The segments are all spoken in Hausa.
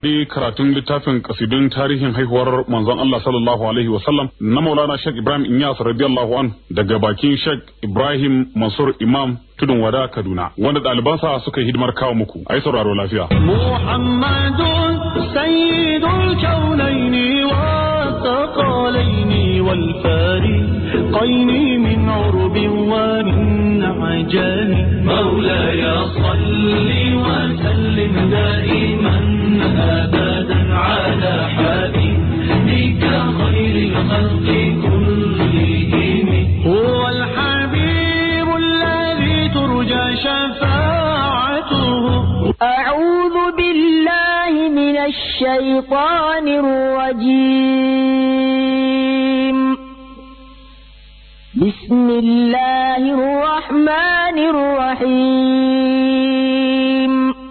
karatun littafin kasidun tarihin haihuwar manzon Allah sallallahu alaihi wasallam na Maulana Sheikh Ibrahim Inyas radiyallahu an daga bakin Sheikh Ibrahim Mansur Imam Tudun Wada Kaduna wanda ɗalibansa suka yi hidimar kawo muku ai sauraro lafiya محمد سيد الكونين والثقلين والفارقين من عرب ومن عجم مولاي صل وسلم دائما ابدا على حبيبك خير الخلق كلهم هو الحبيب الذي ترجى شفاعته أعوذ بالله من الشيطان الرجيم بسم الله الرحمن الرحيم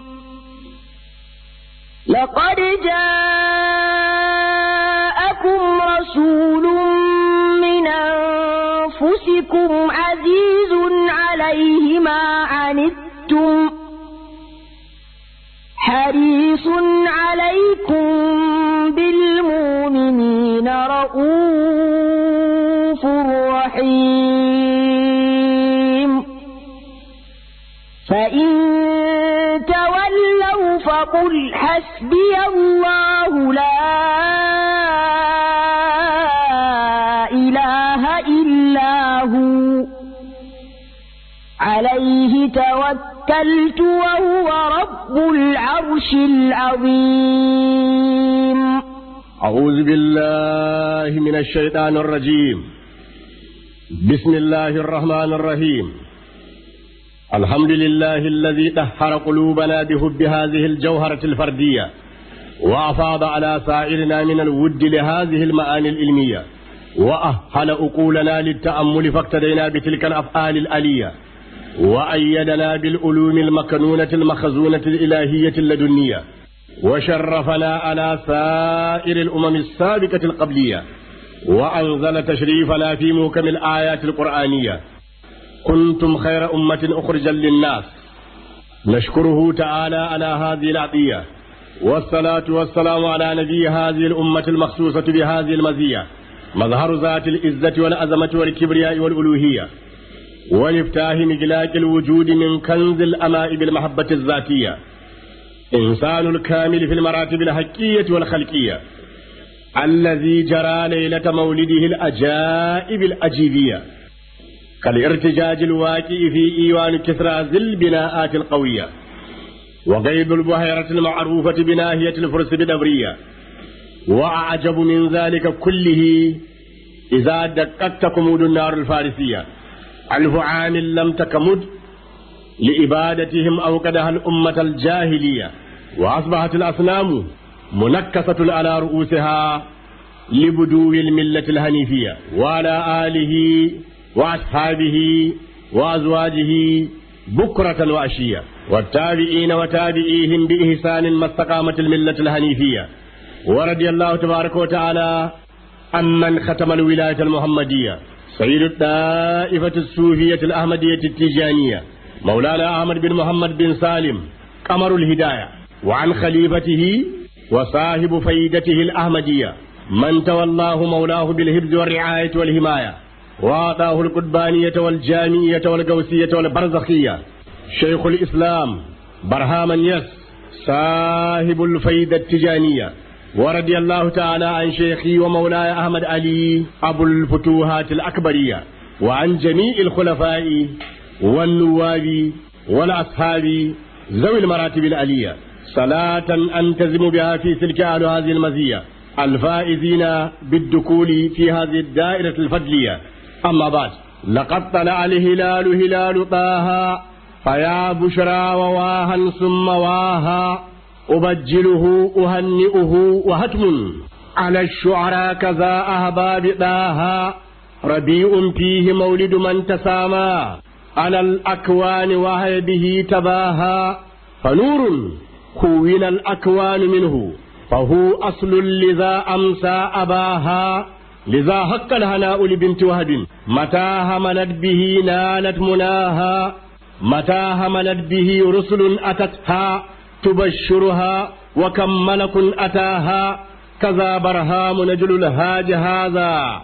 لقد جاءكم رسول من أنفسكم عزيز عليه ما عنتم حريص عليكم بالمؤمنين رؤوف رحيم فإن تولوا فقل حسبي الله لا إله إلا هو عليه توكلت وهو رب العرش العظيم أعوذ بالله من الشيطان الرجيم بسم الله الرحمن الرحيم الحمد لله الذي طهر قلوبنا بحب هذه الجوهرة الفردية وأفاض على سائرنا من الود لهذه المعاني العلمية وأهل أقولنا للتأمل فاقتدينا بتلك الأفعال الألية وأيدنا بالعلوم المكنونة المخزونة الإلهية اللدنية وشرفنا على سائر الأمم السابقة القبلية وأنزل تشريفنا في موكم الآيات القرآنية كنتم خير أمة أخرجا للناس نشكره تعالى على هذه العطية والصلاة والسلام على نبي هذه الأمة المخصوصة بهذه المزية مظهر ذات العزة والعظمة والكبرياء والألوهية ومفتاح مجلاك الوجود من كنز الأماء بالمحبة الذاتية إنسان الكامل في المراتب الحقية والخلقية الذي جرى ليلة مولده الأجائب الأجيبية كالارتجاج الواقع في إيوان كسرى ذي البناءات القوية وقيد البحيرة المعروفة بناهية الفرس بدبرية وأعجب من ذلك كله إذا دققت كمود النار الفارسية ألف عام لم تكمد لإبادتهم أوقدها الأمة الجاهلية وأصبحت الأصنام منكسة على رؤوسها لبدو الملة الهنيفية وعلى آله وأصحابه وأزواجه بكرة وأشية والتابعين وتابعيهم بإحسان ما استقامت الملة الهنيفية ورضي الله تبارك وتعالى عمن ختم الولاية المحمدية سيد الطائفة الصوفية الأحمدية التيجانية مولانا أحمد بن محمد بن سالم قمر الهداية وعن خليفته وصاحب فيدته الأحمدية من تولاه مولاه بالحفظ والرعاية والحماية وأعطاه القربانية والجامية والقوسية والبرزخية شيخ الإسلام برهام يس صاحب الفيدة التجانية ورضي الله تعالى عن شيخي ومولاي أحمد علي أبو الفتوحات الأكبرية وعن جميع الخلفاء والنواب والأصحاب ذوي المراتب العلية صلاة أنتزم بها في سلك أهل هذه المزية الفائزين بالدخول في هذه الدائرة الفضلية أما بعد لقد طلع الهلال هلال طه فيا بشرى وواها ثم واها أبجله أهنئه وهتم على الشعراء كذا أهباب طه ربيع فيه مولد من تسامى على الأكوان وهي به تباها فنور كون الأكوان منه فهو أصل لذا أمسى أباها لذا حق الهناء لبنت وهب متى هملت به نالت مناها متى هملت به رسل أتتها تبشرها وكم ملك أتاها كذا برهام نجل الهاج هذا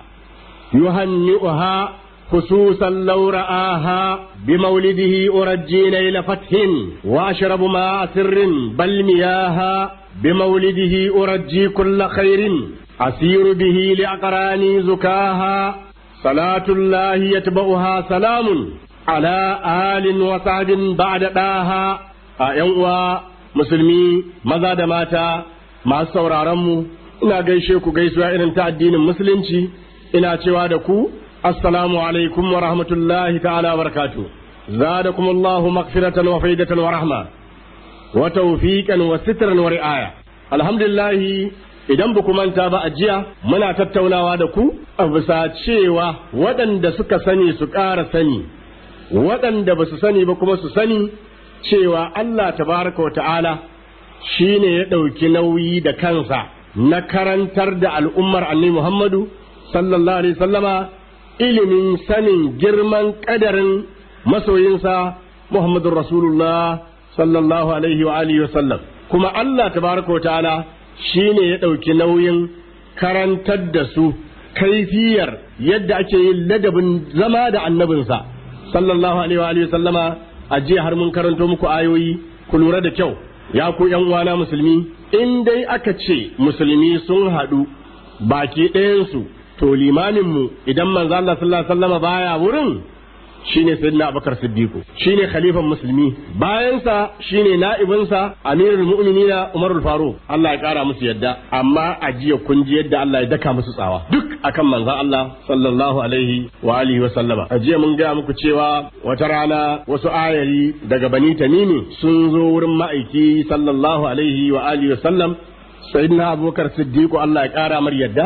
يهنئها خصوصا لو رآها بمولده أرجي نيل فتح وأشرب ماء سر بل مياها بمولده أرجي كل خير أسير به لأقراني زكاها صلاة الله يتبعها سلام على آل وصحب بعد داها أيوة musulmi maza da mata masu sauraronmu ina gaishe ku gaisuwa irin ta addinin musulunci ina cewa da ku assalamu alaikum wa rahmatullahi ta'ala wa barakatuh zadakum Allahu maghfiratan wa faidatan wa rahma wa tawfiqan wa sitran wa ri'aya alhamdulillah idan ba ku manta ba a jiya muna tattaunawa da ku a bisa cewa waɗanda suka sani su ƙara sani waɗanda ba su sani ba kuma su sani cewa Allah tabaraka wa ta'ala shi ne ya ɗauki nauyi da kansa na karantar da al'ummar annabi Muhammadu sallallahu alaihi sallama ilimin sanin girman ƙadarin masoyinsa Muhammadun Rasulullah sallallahu alaihi wa alihi sallam kuma Allah tabaraka wa ta'ala shi ne ya ɗauki nauyin karantar da su kaifiyar yadda ake yin ladabin zama da annabinsa sallallahu alaihi wa alihi sallama a jiya har mun karanto muku ayoyi ku lura da kyau ya ku yan uwana musulmi in dai aka ce musulmi sun haɗu baki ɗayansu to limamin mu idan manzo Allah sallallahu alaihi wasallam baya wurin shine sayyidina Abubakar Siddiq shine khalifan musulmi bayansa shine na'ibinsa amirul mu'minina Umarul Faruq Allah ya kara musu yadda amma a jiya kun ji yadda Allah ya daka musu tsawa duk akan manzon Allah sallallahu alaihi wa alihi wa sallama a jiya mun ga muku cewa wata rana wasu ayari daga Bani Tamimi sun zo wurin ma'aiki sallallahu alaihi wa alihi wa sallam sayyidina Abubakar Siddiq Allah ya kara mar yadda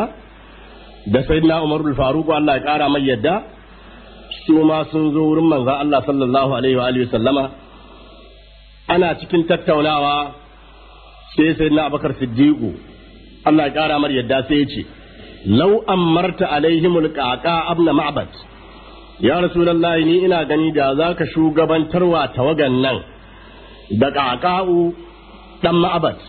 da sayyidina Umarul Faruq Allah ya kara mar yadda su ma sun zo wurin manzon Allah sallallahu alaihi wa alihi sallama ana cikin tattaunawa sai sai na abakar siddiqu Allah ya kara mar yadda sai ya ce law amarta alaihimul qaqa abna ma'bad ya rasulullahi ni ina gani da zaka shugabantarwa tawagan nan da qaqa'u dan ma'bad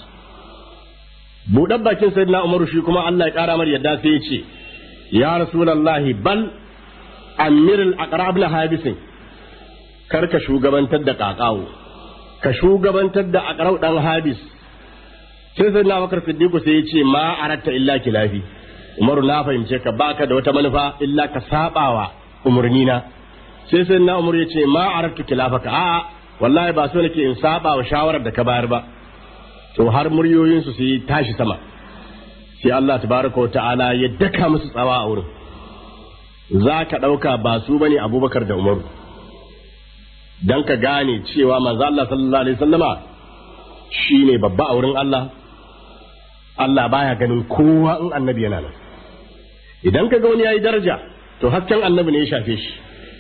buɗan bakin sayyidina umaru shi kuma Allah ya kara mar yadda sai ya ce ya rasulullahi bal amirul aqrab na habisin kar ka shugabantar da kakawo ka shugabantar da aqrab dan habis sai sai na bakar siddiqu sai ya ce ma aratta illa kilafi umaru na fahimce ka baka da wata manufa illa ka sabawa umurnina sai sai na umar ya ce ma arattu kilafaka a wallahi ba so nake in saba wa shawarar da ka bayar ba to har muryoyin su sai tashi sama sai Allah tabaraka wa ta'ala ya daka musu tsawa a wurin za ka ɗauka ba su bane abubakar da umaru don ka gane cewa manzo Allah sallallahu alaihi sallama shi ne babba a wurin Allah Allah baya ganin kowa in annabi yana nan idan ka ga wani yayi daraja to hasken annabi ne ya shafe shi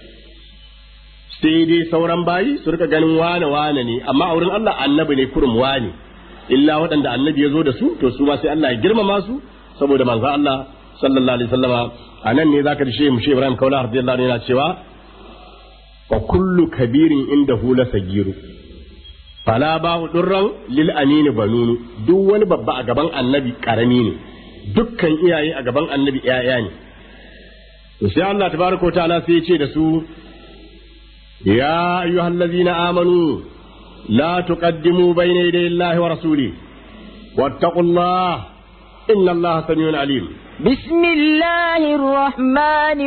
sai dai sauran bayi su rika ganin wane wane ne amma a wurin Allah annabi ne kurum wane illa waɗanda annabi ya zo da su to su ma sai Allah ya girmama su saboda manzo Allah sallallahu alaihi sallama a nan ne zaka ji mu shi Ibrahim Kaula radiyallahu anhu yana cewa wa kullu kabirin inda hula sagiru fala ba durran lil amini banunu duk wani babba a gaban annabi karami ne dukkan iyaye a gaban annabi iyaya ne to sai Allah tabaraka wa ta'ala sai ya ce da su ya ayyuhallazina amanu la tuqaddimu bayna yaday Allahi wa rasuli wattaqullaha inna Allaha samiun alim بسم الله الرحمن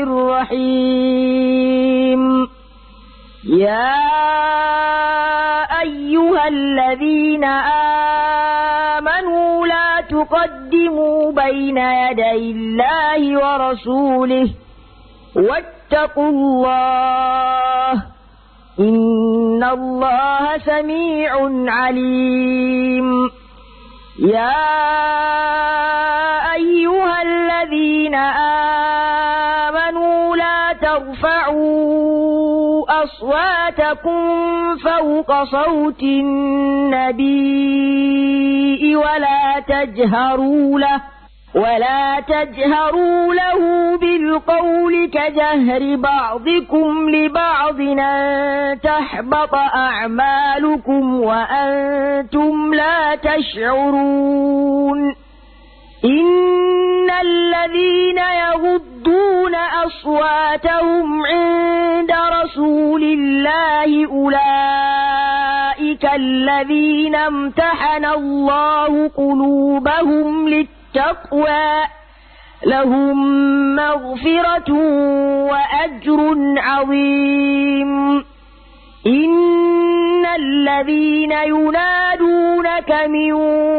الرحيم يا أيها الذين آمنوا لا تقدموا بين يدي الله ورسوله واتقوا الله إن الله سميع عليم يا أيها الذين آمنوا لا ترفعوا أصواتكم فوق صوت النبي ولا تجهروا له ولا تجهروا له بالقول كجهر بعضكم لبعض أن تحبط أعمالكم وأنتم لا تشعرون إن الذين يغضون أصواتهم عند رسول الله أولئك الذين امتحن الله قلوبهم للتقوى لهم مغفرة وأجر عظيم إن الذين ينادونك من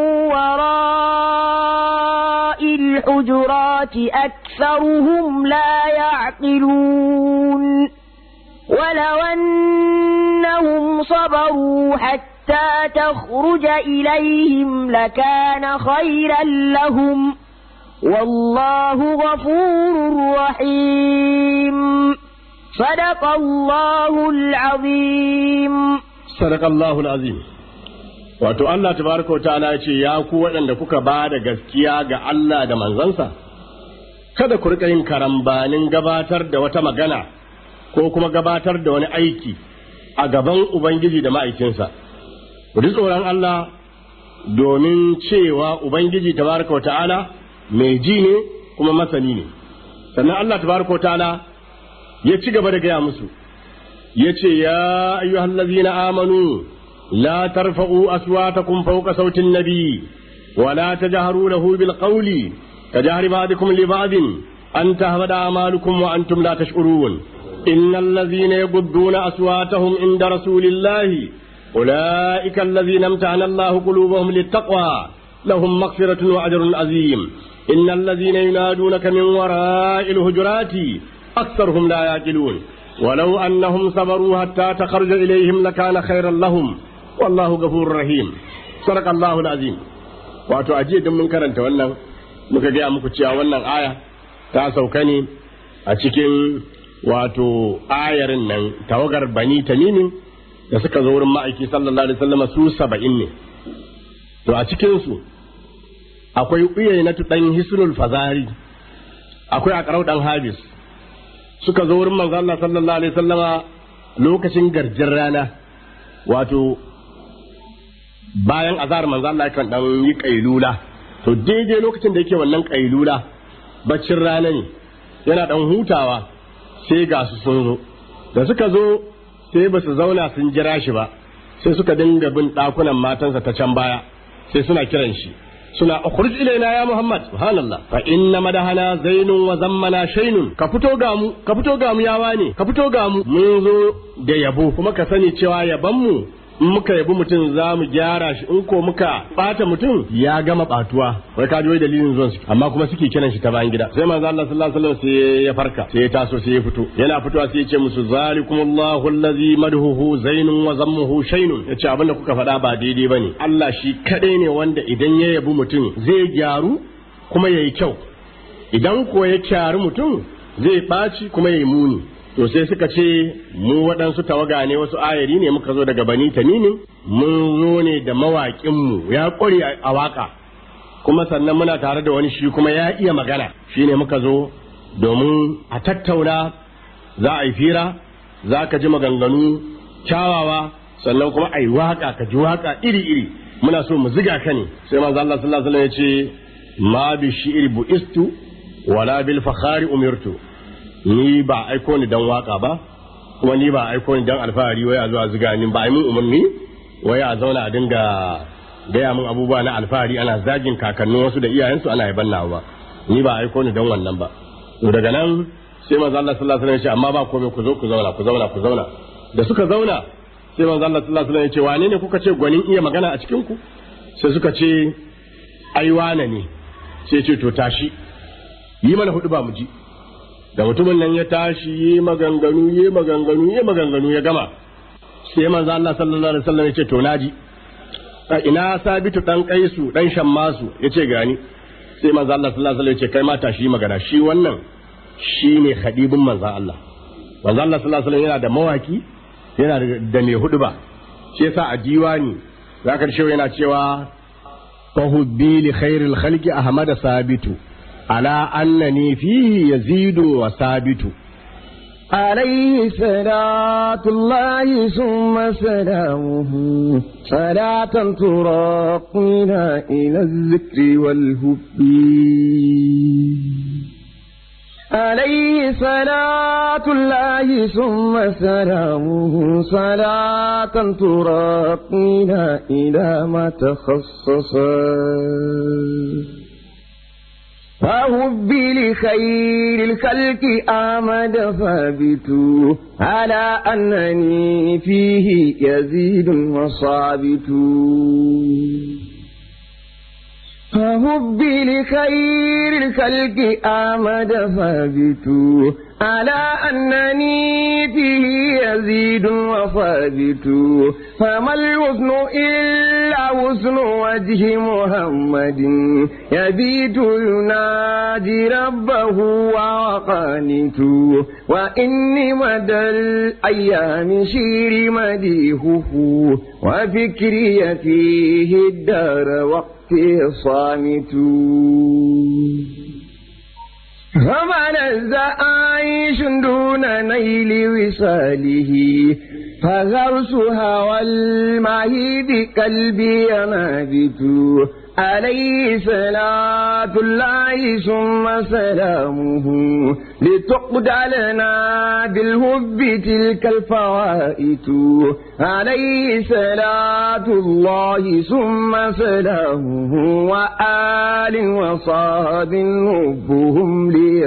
وراء الحجرات أكثرهم لا يعقلون ولو أنهم صبروا حتى تخرج إليهم لكان خيرا لهم والله غفور رحيم صدق الله العظيم sadaka Allahul azim wato Allah tabaraka ta'ala ya ce ya ku waɗanda kuka ba da gaskiya ga Allah da manzansa kada ku rika yin karambanin gabatar da wata magana ko kuma gabatar da wani aiki a gaban Ubangiji da ma'aikinsa ku ji tsoron Allah domin cewa Ubangiji tabaraka ta'ala mai ji ne kuma masani ne sannan Allah tabaraka ta'ala ya ci gaba da gaya musu yace ya ayyuhallazina amanu la tarfa'u aswatakum fawqa sautin nabi wa la tajharu lahu bil qawli kajahri ba'dikum li ba'din an tahbada a'malukum wa antum la tash'urun innal ladzina yaghudduna aswatahum inda rasulillahi ulaika alladzina imtahana Allahu qulubahum littaqwa lahum maghfiratun wa ajrun azim innal ladzina yunadunaka min wara'il hujurati aktharuhum la yaqilun ولو أنهم صبروا حتى تخرج إليهم لكان خيرا لهم والله غفور رحيم صدق الله العظيم wato ajiye din mun karanta wannan muka gaya muku cewa wannan aya ta sauka ne a cikin wato ayarin nan tawagar bani tamimin da suka zo wurin ma'aiki sallallahu alaihi wasallam su saba'in ne to a cikin su akwai uyaynatu dan hisnul fazari akwai aqrau dan habis suka zo wurin manzo Allah sallallahu alaihi wasallama lokacin garjin rana wato bayan azhar manzo Allah kan dan yi kailula to daidai lokacin da yake wannan kailula baccin rana ne yana dan hutawa sai ga su sun zo da suka zo sai ba su zauna sun jira shi ba sai suka dinga bin dakunan matansa ta can baya sai suna kiran shi suna ukhruj ilaina ya muhammad subhanallah fa inna madahana zainun wa zammana shaynun ka fito ga mu ka fito ga mu yawa ne ka fito ga mu mun zo da yabo kuma ka sani cewa yaban mu in muka yabi mutum za mu gyara shi in ko muka bata mutum ya gama batuwa wai ka ji wai dalilin zuwan su amma kuma suke kiran shi ta bayan gida sai manzo Allah sallallahu alaihi wasallam sai ya farka sai ya taso sai ya fito yana fitowa sai ya ce musu zalikumullahu allazi madhuhu zainun wa zammuhu shaynun yace abin da kuka faɗa ba daidai bane Allah shi kadai ne wanda idan ya yabi mutum zai gyaru kuma yayi kyau idan ko ya kyari mutum zai ɓaci kuma yayi muni to sai suka ce mu waɗansu tawaga ne wasu ayari ne muka zo daga bani tamimi mun zo ne da mawaƙinmu ya ƙware a waƙa kuma sannan muna tare da wani shi kuma ya iya magana shi ne muka zo domin a tattauna za a yi fira za ka ji maganganu kyawawa sannan kuma a yi waƙa ka ji waƙa iri-iri muna so mu ziga ka ne sai manzo Allah sallallahu alaihi wasallam ya ce ma bi shi'ri bu'istu wala bil fakhari umirtu ni ba aiko ni dan waka ba kuma ni ba aiko ni dan alfahari wai a zuwa ziga ni ba mun umarni wai a zauna a dinga gaya min abubuwa na alfahari ana zagin kakannin wasu da iyayensu ana yaban nawa ba ni ba aiko ni dan wannan ba to daga nan sai manzo Allah sallallahu alaihi wasallam ya ce amma ba komai ku zo ku zauna ku zauna ku zauna da suka zauna sai manzo Allah sallallahu alaihi wasallam ya ce wane ne kuka ce gwanin iya magana a cikin ku sai suka ce ai wane ne sai ce to tashi yi mana hudu ba mu ji da mutumin nan ya tashi yi maganganu yi maganganu yi maganganu ya gama sai manzo Allah sallallahu alaihi wasallam ya ce to naji a ina sabitu dan kaisu dan shammasu yace gani sai manzo Allah sallallahu alaihi wasallam ya ce kai ma tashi magana shi wannan shine khadibin manzo Allah manzo Allah sallallahu alaihi wasallam yana da mawaki yana da mai huduba shi yasa a diwani zaka shi yana cewa فهبي لخير الخلق أحمد ثابت على أنني فيه يزيد وثابت عليه صلاة الله ثم سلامه صلاة تراقينا إلى الذكر والهب عليه صلاة الله ثم سلامه صلاة تراقينا إلى ما تخصص فهب لخير الخلق آمد ثابت على أنني فيه يزيد وصابت فهب لخير الخلق آمد ثابت على أنني فيه يزيد وثابت فما الوزن إلا وزن وجه محمد يبيت ينادي ربه وقانت وإني مدى الأيام شير مديهه وفكري فيه الدار وقت صامت فمن عيش دون نيل وصاله فغرسها والمعيد قلبي نابت عليه صلاة الله ثم سلامه لتقضى لنا بالهب تلك الفوائت عليه صلاة الله ثم سلامه وآل وصحب هبهم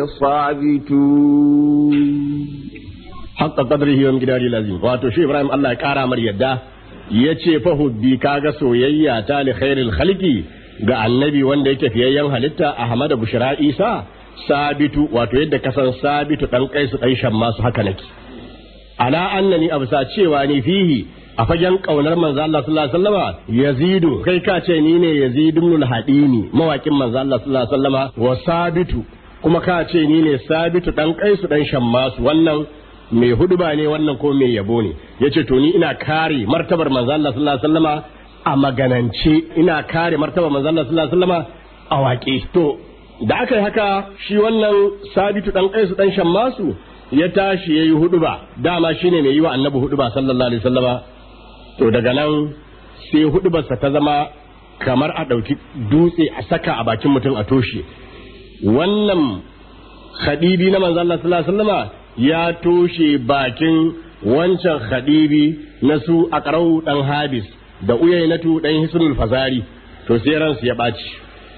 ليصابتون حق قدره ومقداره العظيم wato shi Ibrahim Allah ya kara mar yadda yace fa hubbi kaga soyayya ta li khairil khalqi ga annabi wanda yake fiyayyen halitta Ahmad Bushra Isa sabitu wato yadda kasan sabitu dan kaisu dan shamma su haka nake ala annani absa cewa ni fihi a fagen kaunar manzo Allah sallallahu alaihi wasallama yazidu kai ka ce ni ne yazid ibn al-hadini mawakin manzo Allah sallallahu alaihi wasallama wa sabitu kuma ka ce ni ne sabitu dan kaisu dan shammasu wannan mai huduba ne wannan ko mai yabo ne yace to ni ina kare martabar manzo Allah sallallahu alaihi wasallama a maganance ina kare martabar manzo Allah sallallahu alaihi wasallama a waƙe to da aka yi haka shi wannan sabitu dan kaisu dan shammasu ya tashi yayi huduba dama shine mai yi wa annabi huduba sallallahu alaihi wasallama to daga nan sai hudubarsa ta zama kamar a ɗauki dutse a saka a bakin mutum a toshe wannan khadibi na manzo Allah sallallahu alaihi wasallama ya toshe bakin wancan khadibi na su aqrau dan habis da uyainatu dan hisnul fazari to sai ransu ya baci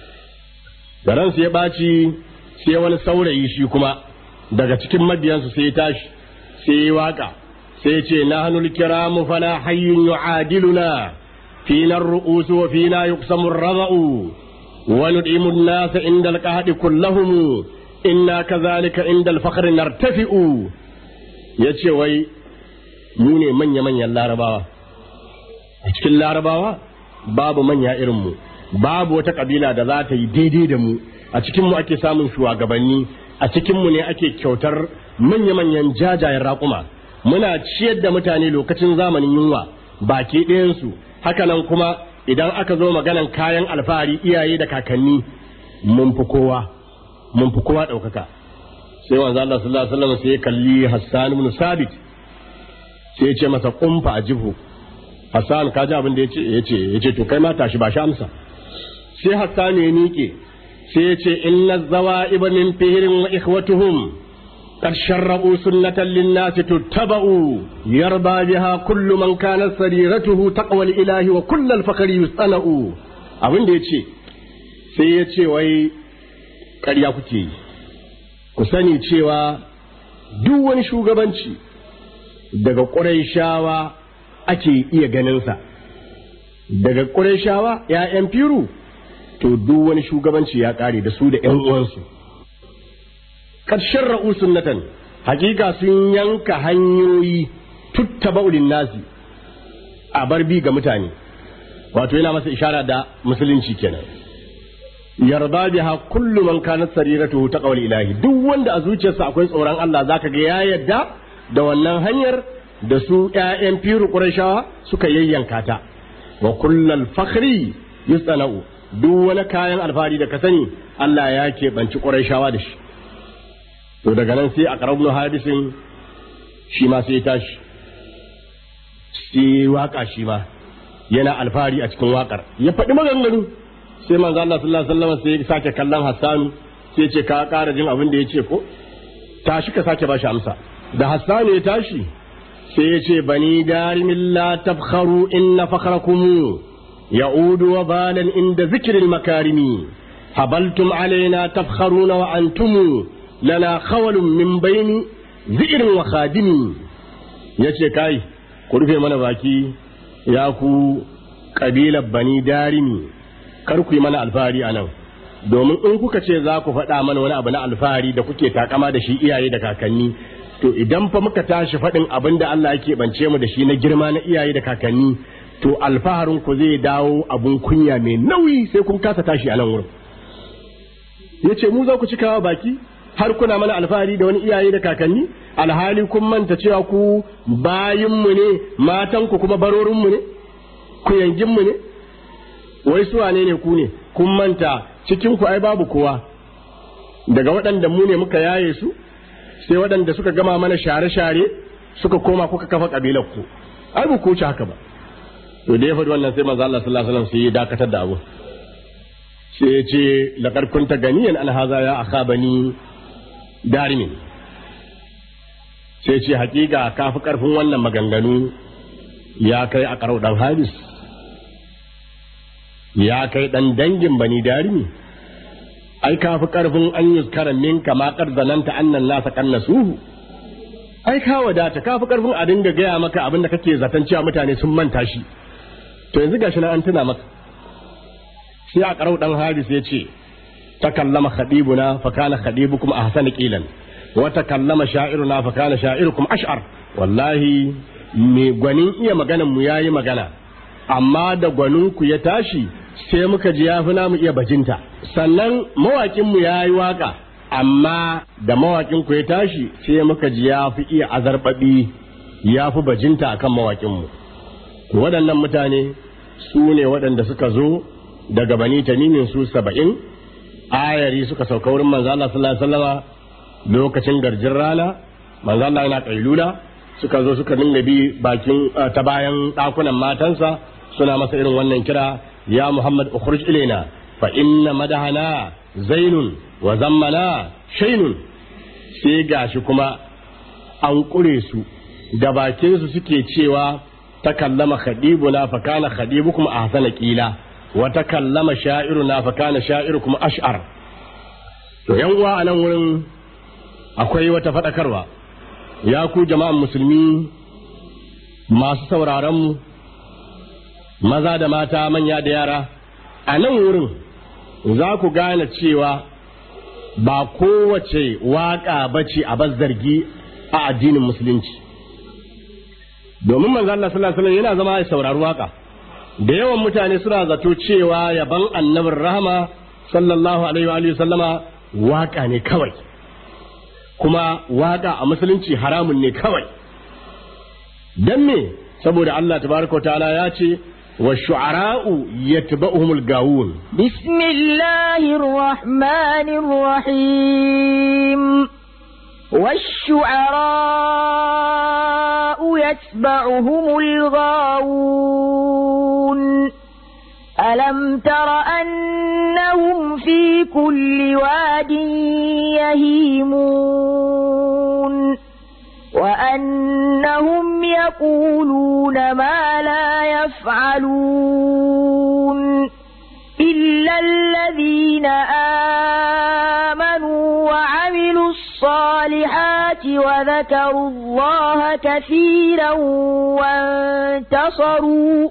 da ransu ya baci sai wani saurayi shi kuma daga cikin mabiyansu sai ya tashi sai ya waka sai ya ce nahnul kiramu fala hayyun yu'adiluna fina ar-ru'us wa fina yuqsamu ar-rada'u wa nud'imu an-nasa inda al-qahdi kullahum inna kadhalika inda al-fakhri nartafi'u yace wai mu ne manya manyan larabawa a cikin larabawa babu manya irin mu babu wata kabila da za ta yi daidai da mu a cikin mu ake samun shugabanni a cikin mu ne ake kyautar manya-manyan jajayen raƙuma muna ciyar da mutane lokacin zamanin yunwa baki ɗayansu hakanan kuma idan aka zo maganan kayan alfahari iyaye da kakanni mun fi kowa mun fi kowa ɗaukaka sai wanzu Allah sallallahu alaihi wasallam sai ya kalli Hassan ibn Sabit sai ya ce masa kumfa a jihu Hassan ka ji abin da yace yace yace to kai ma tashi ba shi amsa sai Hassan ya miƙe sai ya ce inna zawa'iba min fihrin wa ikhwatuhum قد شرعوا سنة للناس تتبع يرضى بها كل من كانت سريرته تقوى الإله وكل الفقر يسأل abin da ya ce sai ya ce wai ƙarya kuke yi ku sani cewa duk wani shugabanci daga ƙurayshawa ake iya ganinsa daga ƙurayshawa ‘ya'yan firu to duk wani shugabanci ya ƙare da su da ‘yan uwansu kad sharra'u sunnatan hakika sun yanka hanyoyi tuttabaulin nasi a bar bi ga mutane wato yana masa ishara da musulunci kenan yarda biha kullu man kanat sariratuhu taqwal ilahi duk wanda a zuciyarsa akwai tsoron Allah zaka ga ya yadda da wannan hanyar da su ƴaƴan firu qurayshawa suka yayyanka ta wa kullal fakhri yusana'u duk wani kayan alfahari da ka sani Allah ya keɓanci Qurayshawa da shi to daga nan sai a qarabnu hadisin shi ma sai ya tashi sai waka shi ma yana alfahari a cikin wakar ya faɗi maganganu sai manzo Allah sallallahu alaihi wasallam sai ya sake kallon Hassanu sai ya ce ka ƙara jin abin da ya ce ko tashi ka sake bashi amsa da Hassanu ya tashi sai ya ce bani darimin la tabkharu inna fakhrakum ya'udu wa balan inda zikril makarimi habaltum alaina tabkharuna wa antum lana khawalun min baini zikirin wa khadimi yace kai ku rufe mana baki ya ku kabilar bani darimi kar ku yi mana alfahari a nan domin in kuka ce za ku faɗa mana wani abu na alfahari da kuke takama da shi iyaye da kakanni to idan fa muka tashi faɗin abin da Allah yake bance mu da shi na girma na iyaye da kakanni to alfaharin ku zai dawo abun kunya mai nauyi sai kun kasa tashi a nan wurin yace mu za ku cikawa baki har kuna mana alfahari da wani iyaye da kakanni alhali kun manta cewa ku bayinmu ne matanku kuma barorinmu ne ku yanginmu ne wai su wane ne ku ne kun manta cikin ku ai babu kowa daga waɗanda mu ne muka yaye su sai waɗanda suka gama mana share-share suka koma kuka kafa kabilar ku ai ba ku ci haka ba to da ya faɗi wannan sai manzo Allah sallallahu alaihi wasallam sai ya dakatar da abu sai ya ce laqad kunta ganiyan an haza ya akhabani darimin sai ce hakika kafi karfin wannan maganganu ya kai a karau dan haris ya kai dan dangin bani darimi ai kafi karfin an yi karamin kama zananta annan nasa kannasuhu ai ka wadata kafi karfin a dinga gaya maka abin da kake zaton cewa mutane sun manta shi to yanzu gashi na an tuna maka sai a karau dan haris ya ce takallama khadibuna fa kana khadibukum ahsana qilan wa takallama sha'iruna fa kana sha'irukum ash'ar wallahi me gwanin iya maganan mu yayi magana amma da gwanin ku ya tashi sai muka ji yafi namu iya bajinta sannan mawakin mu yayi waka amma da mawakin ku ya tashi sai muka ji yafi iya azarbabi yafi bajinta akan mawakin mu waɗannan mutane su ne waɗanda suka zo daga bani tamimin su saba'in ayari suka sauka wurin manzo Allah sallallahu alaihi wasallama lokacin garjin rana manzo Allah yana kailula suka zo suka dinga bi bakin ta bayan dakunan matansa suna masa irin wannan kira ya Muhammad ukhruj ilaina fa inna madahana zainun wa zammana shainun sai gashi kuma an kure su da bakin su suke cewa takallama khadibuna fa kana khadibukum ahsana qila wa takallama sha'iruna fa kana sha'irukum ash'ar to yan uwa a nan wurin akwai wata fadakarwa ya ku jama'an musulmi masu sauraron mu maza da mata manya da yara a nan wurin za ku gane cewa ba kowace waka bace a zargi a addinin musulunci domin manzo Allah sallallahu alaihi wasallam yana zama ya saurari waka da yawan mutane suna zato cewa yaban annabin rahama sallallahu alaihi wa sallama waka ne kawai kuma waka a musulunci haramun ne kawai dan me saboda Allah tabaraka wa ta'ala ya ce wa shu'ara'u yatba'uhumul gawun bismillahir rahmanir rahim والشعراء يتبعهم الغاوون ألم تر أنهم في كل واد يهيمون وأنهم يقولون ما لا يفعلون إلا الذين آمنوا وعملوا الصالحات وذكروا الله كثيرا وانتصروا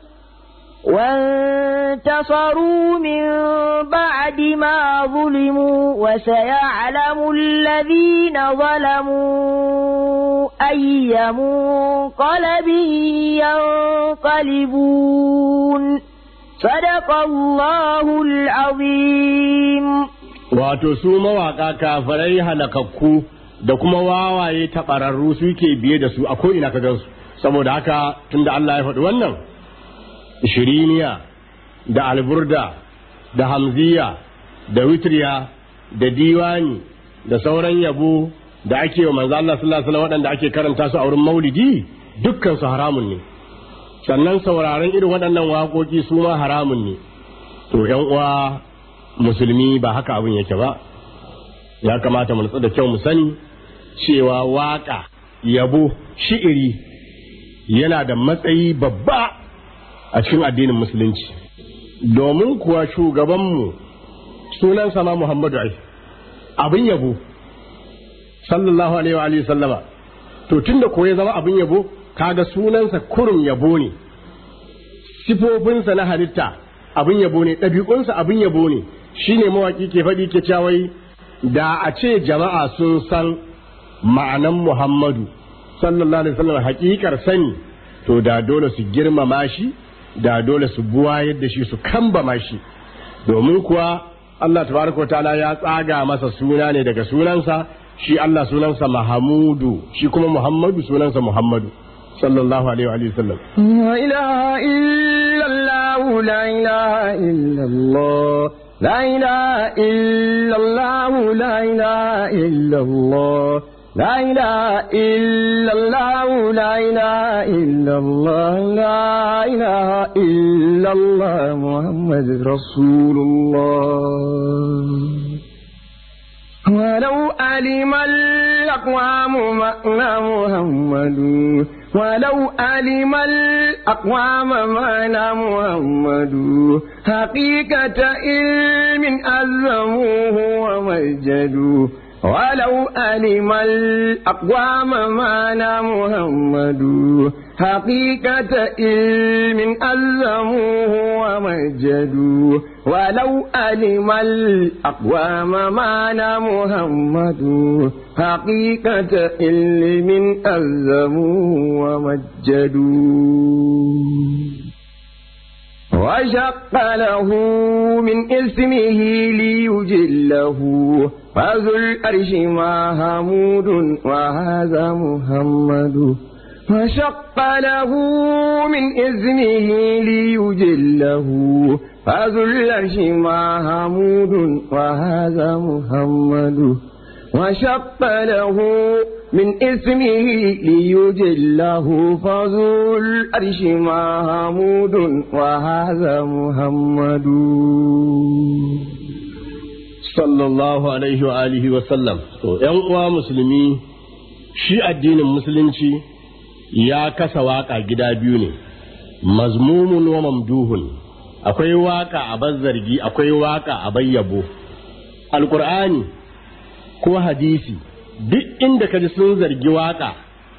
وانتصروا من بعد ما ظلموا وسيعلم الذين ظلموا أي منقلب ينقلبون صدق الله العظيم wato su mawaƙa kafirai halakakku da kuma wawaye taɓararru suke biye da su a ko'ina ka gansu saboda haka tunda Allah ya faɗi wannan shiriniya da alburda da hamziya da witriya da diwani da sauran yabo da ake wa manzo Allah sallallahu alaihi wasallam waɗanda ake karanta su a wurin maulidi dukkan su haramun ne sannan sauraron irin waɗannan waƙoƙi su ma haramun ne to ƴan uwa musulmi ba haka abin yake ba ya kamata mu nutsu da kyau mu sani cewa waƙa yabo shi'iri yana da matsayi babba a cikin addinin musulunci domin kuwa shugabanmu sunansa ma Muhammadu ai abin yabo sallallahu alaihi wa alihi sallama to tunda ko ya zama abin yabo kaga sunansa kurum yabo ne sifofinsa na halitta abin yabo ne ɗabi'unsa abin yabo ne shine mawaki ke faɗi ke cawai da a ce jama'a sun san ma'anan Muhammadu sallallahu alaihi wasallam hakikar sani to da dole su girmama shi da dole su buwayar da shi su kambama shi domin kuwa Allah tabaraka wa ta'ala ya tsaga masa suna ne daga sunansa shi Allah sunansa Mahamudu shi kuma Muhammadu sunansa Muhammadu sallallahu alaihi wa sallam لا إله إلا الله لا إله إلا الله لا إله إلا الله لا إله إلا الله لا إله إلا الله لا إله إلا الله لا إله إلا الله محمد رسول الله ولو علم الأقوام معنى محمد ولو علم الأقوام معنى محمد حقيقة علم ألزموه ومجدوا ولو علم الأقوام معنى محمد حقيقة علم ألزموه ومجدوا ولو علم الأقوام معنى محمد حقيقة علم ألزموه ومجدوا وشق له من اسمه ليجله فذو الأرش محمود وهذا محمد وشق له من اسمه ليجله فذو الأرش محمود وهذا محمد وشق له من اسمه ليجله فذو الأرش محمود وهذا محمد sallallahu alaihi wa alihi wa sallam to ƴan uwa musulmi shi addinin musulunci ya kasa waka gida biyu ne mazmumun wa mamduhun akwai waka a bazzargi akwai waka a bayyabo alqur'ani ko hadisi duk inda kaji sun zargi waka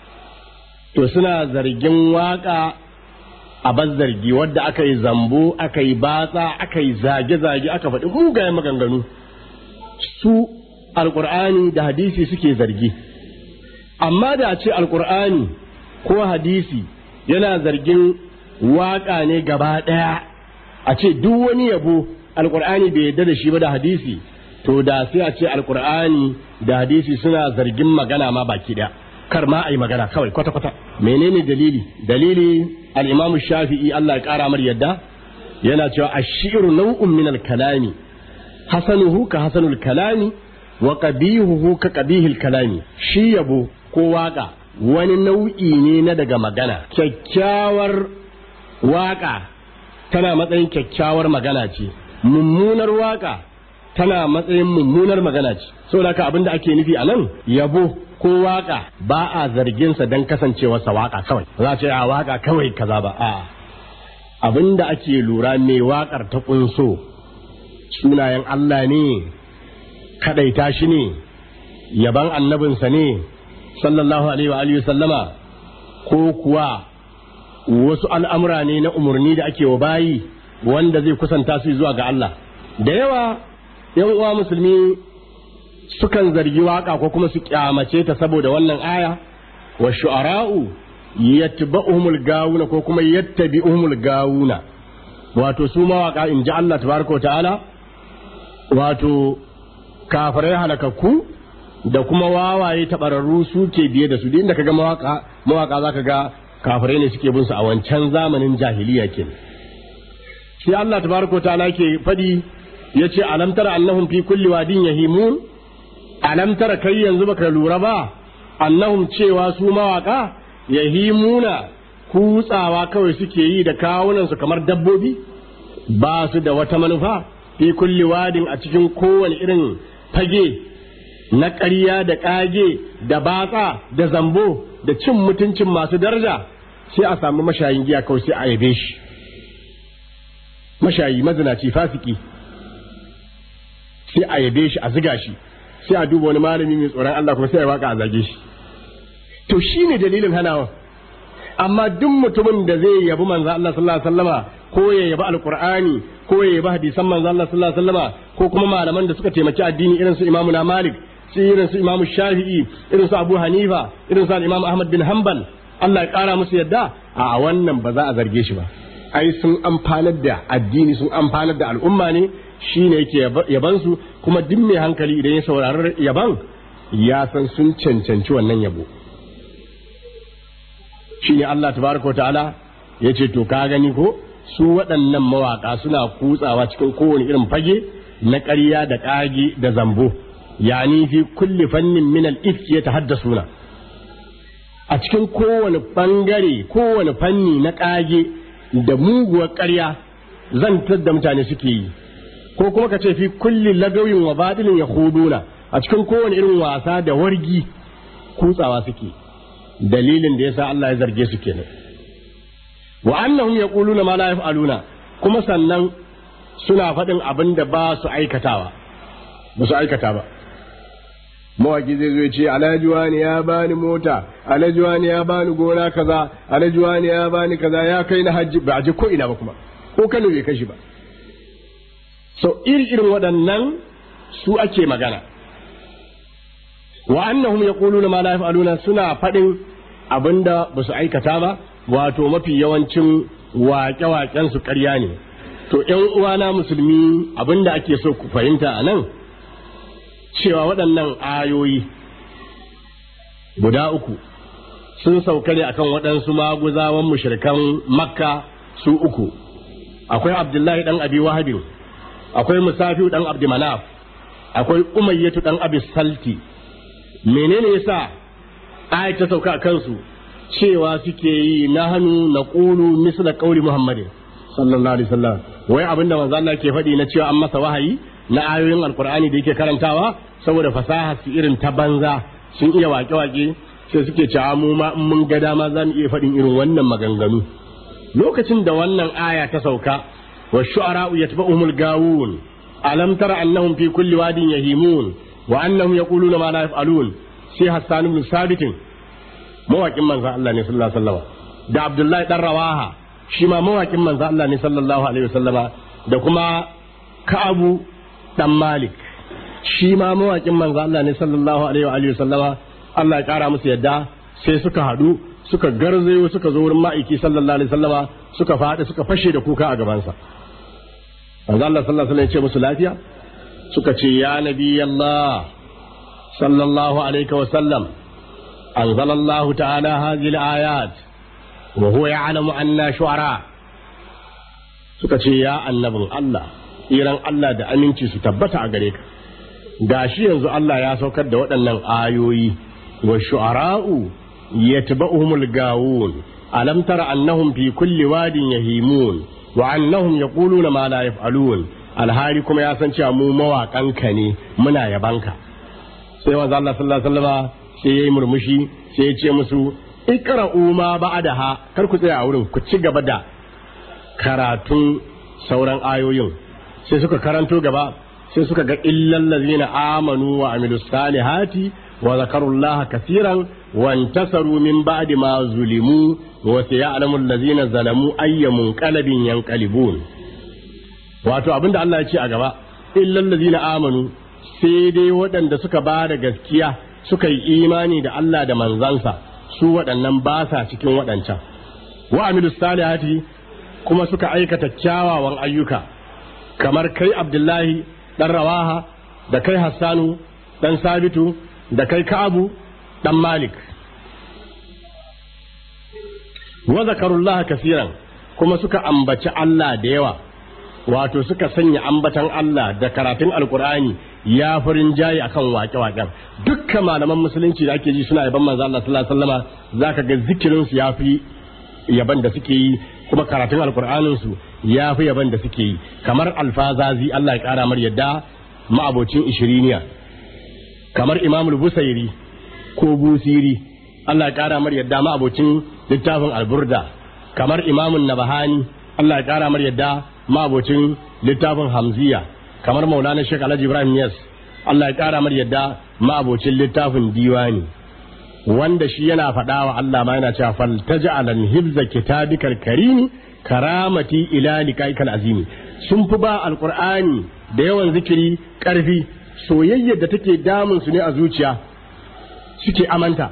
to suna zargin waka a bazzargi wadda aka yi zambo aka yi batsa aka yi zage-zage aka faɗi mugayen maganganu su alkur'ani da hadisi suke zargi amma da ce alkur'ani ko hadisi yana zargin waƙa ne gaba ɗaya a ce duk wani yabo alkur'ani bai yarda da shi ba da hadisi to da sai a ce alkur'ani da hadisi suna zargin magana ma baki ɗaya kar ma a yi magana kawai kwata-kwata menene dalili dalili al-imam shafi'i Allah ya ƙara mar yadda yana cewa ashiru nau'un min al-kalami hasanuhu ka hasanul kalami wa qabihuhu ka qabihil kalami shi yabo ko waka wani nau'i ne na daga magana kyakkyawar waka tana matsayin kyakkyawar magana ce mummunar waka tana matsayin mummunar magana ce saboda haka abinda ake nufi a nan yabo ko waka ba a zargin sa dan kasancewarsa waka kawai za a ce a waka kawai kaza ba a abinda ake lura mai wakar ta kunso sunayen Allah ne kadaita shi ne yaban annabinsa ne sallallahu alaihi wa alihi sallama ko kuwa wasu al'amura ne na umarni da ake wa bayi wanda zai kusanta su zuwa ga Allah da yawa yan uwa musulmi sukan zargi waka ko kuma su kyamace ta saboda wannan aya wa shu'ara'u yatba'uhumul gawuna ko kuma yattabi'uhumul gawuna wato su mawaka in ji Allah tabaraka wa ta'ala wato kafirai halakakku da kuma wawaye tabararru suke biye da su inda kaga mawaka mawaka zaka ga kafirai ne suke bin su a wancan zamanin jahiliya ke sai Allah tabaraka ta'ala ke fadi yace alam tara annahum fi kulli wadin yahimun alam tara kai yanzu baka lura ba annahum cewa su mawaka yahimuna kutsawa kawai suke yi da kawunansu kamar dabbobi ba su da wata manufa fi kulli wadin a cikin kowane irin fage na ƙarya da ƙage da batsa da zambo da cin mutuncin masu daraja sai a samu mashayin giya kawai sai a yabe shi mashayi mazinaci fasiki sai a yabe shi a ziga shi sai a duba wani malami mai tsoron Allah kuma sai a waka a zage shi to shine dalilin hanawa amma duk mutumin da zai yabi manzo Allah sallallahu alaihi wasallama ko ya yabi alqur'ani ko ya yabi hadisan manzo Allah sallallahu alaihi wasallama ko kuma malaman da suka taimaki addini irin su Imam Malik su irin su Imam Shafi'i irin su Abu Hanifa irin su Imam Ahmad bin Hanbal Allah ya kara musu yadda a wannan ba za a zarge shi ba ai sun amfanar da addini sun amfanar da al'umma ne shine yake yaban su kuma duk mai hankali idan ya saurari yaban ya san sun cancanci wannan yabo shine Allah tabaraka ta'ala ya ce to ka gani ko su waɗannan mawaƙa suna kutsawa cikin kowane irin fage na ƙarya da ƙage da zambo yani fi kulli fannin min al-ifki yatahaddasuna a cikin kowane bangare kowane fanni na ƙage da muguwar ƙarya zantar da mutane suke yi ko kuma ka ce fi kulli lagawin wa batilin yakhuduna a cikin kowane irin wasa da wargi kutsawa suke dalilin da yasa Allah ya zarge su kenan wa annahum yaquluna ma la yaf'aluna kuma sannan suna faɗin abin da ba su aikatawa ba su aikata ba mawaki zai zo ya ce alhaji wani ya bani mota alhaji wani ya bani gona kaza alhaji wani ya bani kaza ya kai na hajji ba a je ko ina ba kuma ko Kano bai kashi ba so iri irin waɗannan su ake magana wa annahum yaquluna ma la yaf'aluna suna faɗin abinda ba su aikata ba wato mafi yawancin waƙe-waƙen su ƙarya ne to ƴan uwana musulmi abinda ake so ku fahimta a nan cewa waɗannan ayoyi guda uku sun sauka ne akan waɗansu maguzawan mushrikan makka su uku akwai abdullahi ɗan abi wahabin akwai musafiu ɗan abdi manaf akwai umayyatu ɗan abi salti menene yasa ayat ta sauka a kansu cewa suke yi na hannu na ƙulu misla ƙauli muhammadin sallallahu alaihi wasallam wai abinda manzo Allah ke faɗi na cewa an masa wahayi na ayoyin alkur'ani da yake karantawa saboda fasaha su irin ta banza sun iya wake-wake sai suke cewa mu ma in mun ga dama za mu iya faɗin irin wannan maganganu lokacin da wannan aya ta sauka wa shu'ara'u yatba'uhumul gawun alam tara annahum fi kulli wadin yahimun wa annahum yaquluna ma la yaf'alun sai Hassan ibn Sabit mawakin manzon Allah ne sallallahu alaihi wasallam da Abdullahi dan Rawaha shi ma mawakin manzon Allah ne sallallahu alaihi wasallama da kuma Ka'abu dan Malik shi ma mawakin manzo Allah ne sallallahu alaihi wa alihi sallama Allah ya kara musu yadda sai suka hadu suka garzayo suka zo wurin ma'aiki sallallahu alaihi sallama suka faɗi suka fashe da kuka a gabansa manzo Allah sallallahu alaihi ya ce musu lafiya suka ce ya nabi Allah sallallahu alaihi wa sallam anzala Allah ta'ala hadhihi al-ayat wa huwa ya'lamu anna shu'ara suka ce ya annabin Allah tsiran Allah da aminci su tabbata a gare ka gashi yanzu Allah ya saukar da waɗannan ayoyi wa shu'ara'u yatba'uhumul gawun alam tara annahum fi kulli wadin yahimun wa annahum yaquluna ma la yaf'alun alhari kuma ya san cewa mu mawaƙan ka ne muna yabanka sai manzo Allah sallallahu alaihi wasallam sai yayi murmushi sai ya ce musu iqra'u ma ba'daha kar ku tsaya a wurin ku ci gaba da karatun sauran ayoyin sai suka karanto gaba sai suka ga illal ladzina amanu wa amilus salihati wa zakarullaha kaseeran wa intasaru min ba'di ma zulimu wa sayalamu allazina zalamu ayyamun qalbin yanqalibun wato abinda Allah ya ce a gaba illal ladzina amanu sai dai waɗanda suka ba da gaskiya suka yi imani da Allah da manzansa su waɗannan ba sa cikin waɗancan wa amilus salihati kuma suka aikata kyawawan ayyuka kamar kai abdullahi ɗan rawaha da kai hassanu ɗan sabitu da kai ka'abu ɗan malik wa zakarullaha kasiran kuma suka ambaci Allah da yawa wato suka sanya ambatan Allah da karatun alkur'ani ya farin jayi akan waƙe-waƙen dukkan malaman musulunci da ake ji suna yaban manzo Allah sallallahu alaihi wasallama zaka ga zikirin su yafi yaban da suke yi kuma karatun alkur'anin su yafi yaban da suke yi kamar alfazazi Allah ya kara mar yadda ma'abocin ishiriniya kamar imamul busairi ko busiri Allah ya kara mar yadda ma'abocin littafin alburda kamar imamun nabahani Allah ya kara mar yadda ma'abocin littafin hamziya kamar maulana shek alhaji ibrahim yas Allah ya kara mar yadda ma'abocin littafin diwani wanda shi yana faɗa wa Allah ma yana cewa fal taj'alan hibza kitabikal karimi karamati ila likaikal azimi sun fi ba alqur'ani da yawan zikiri karfi soyayyar da take damun su ne a zuciya suke amanta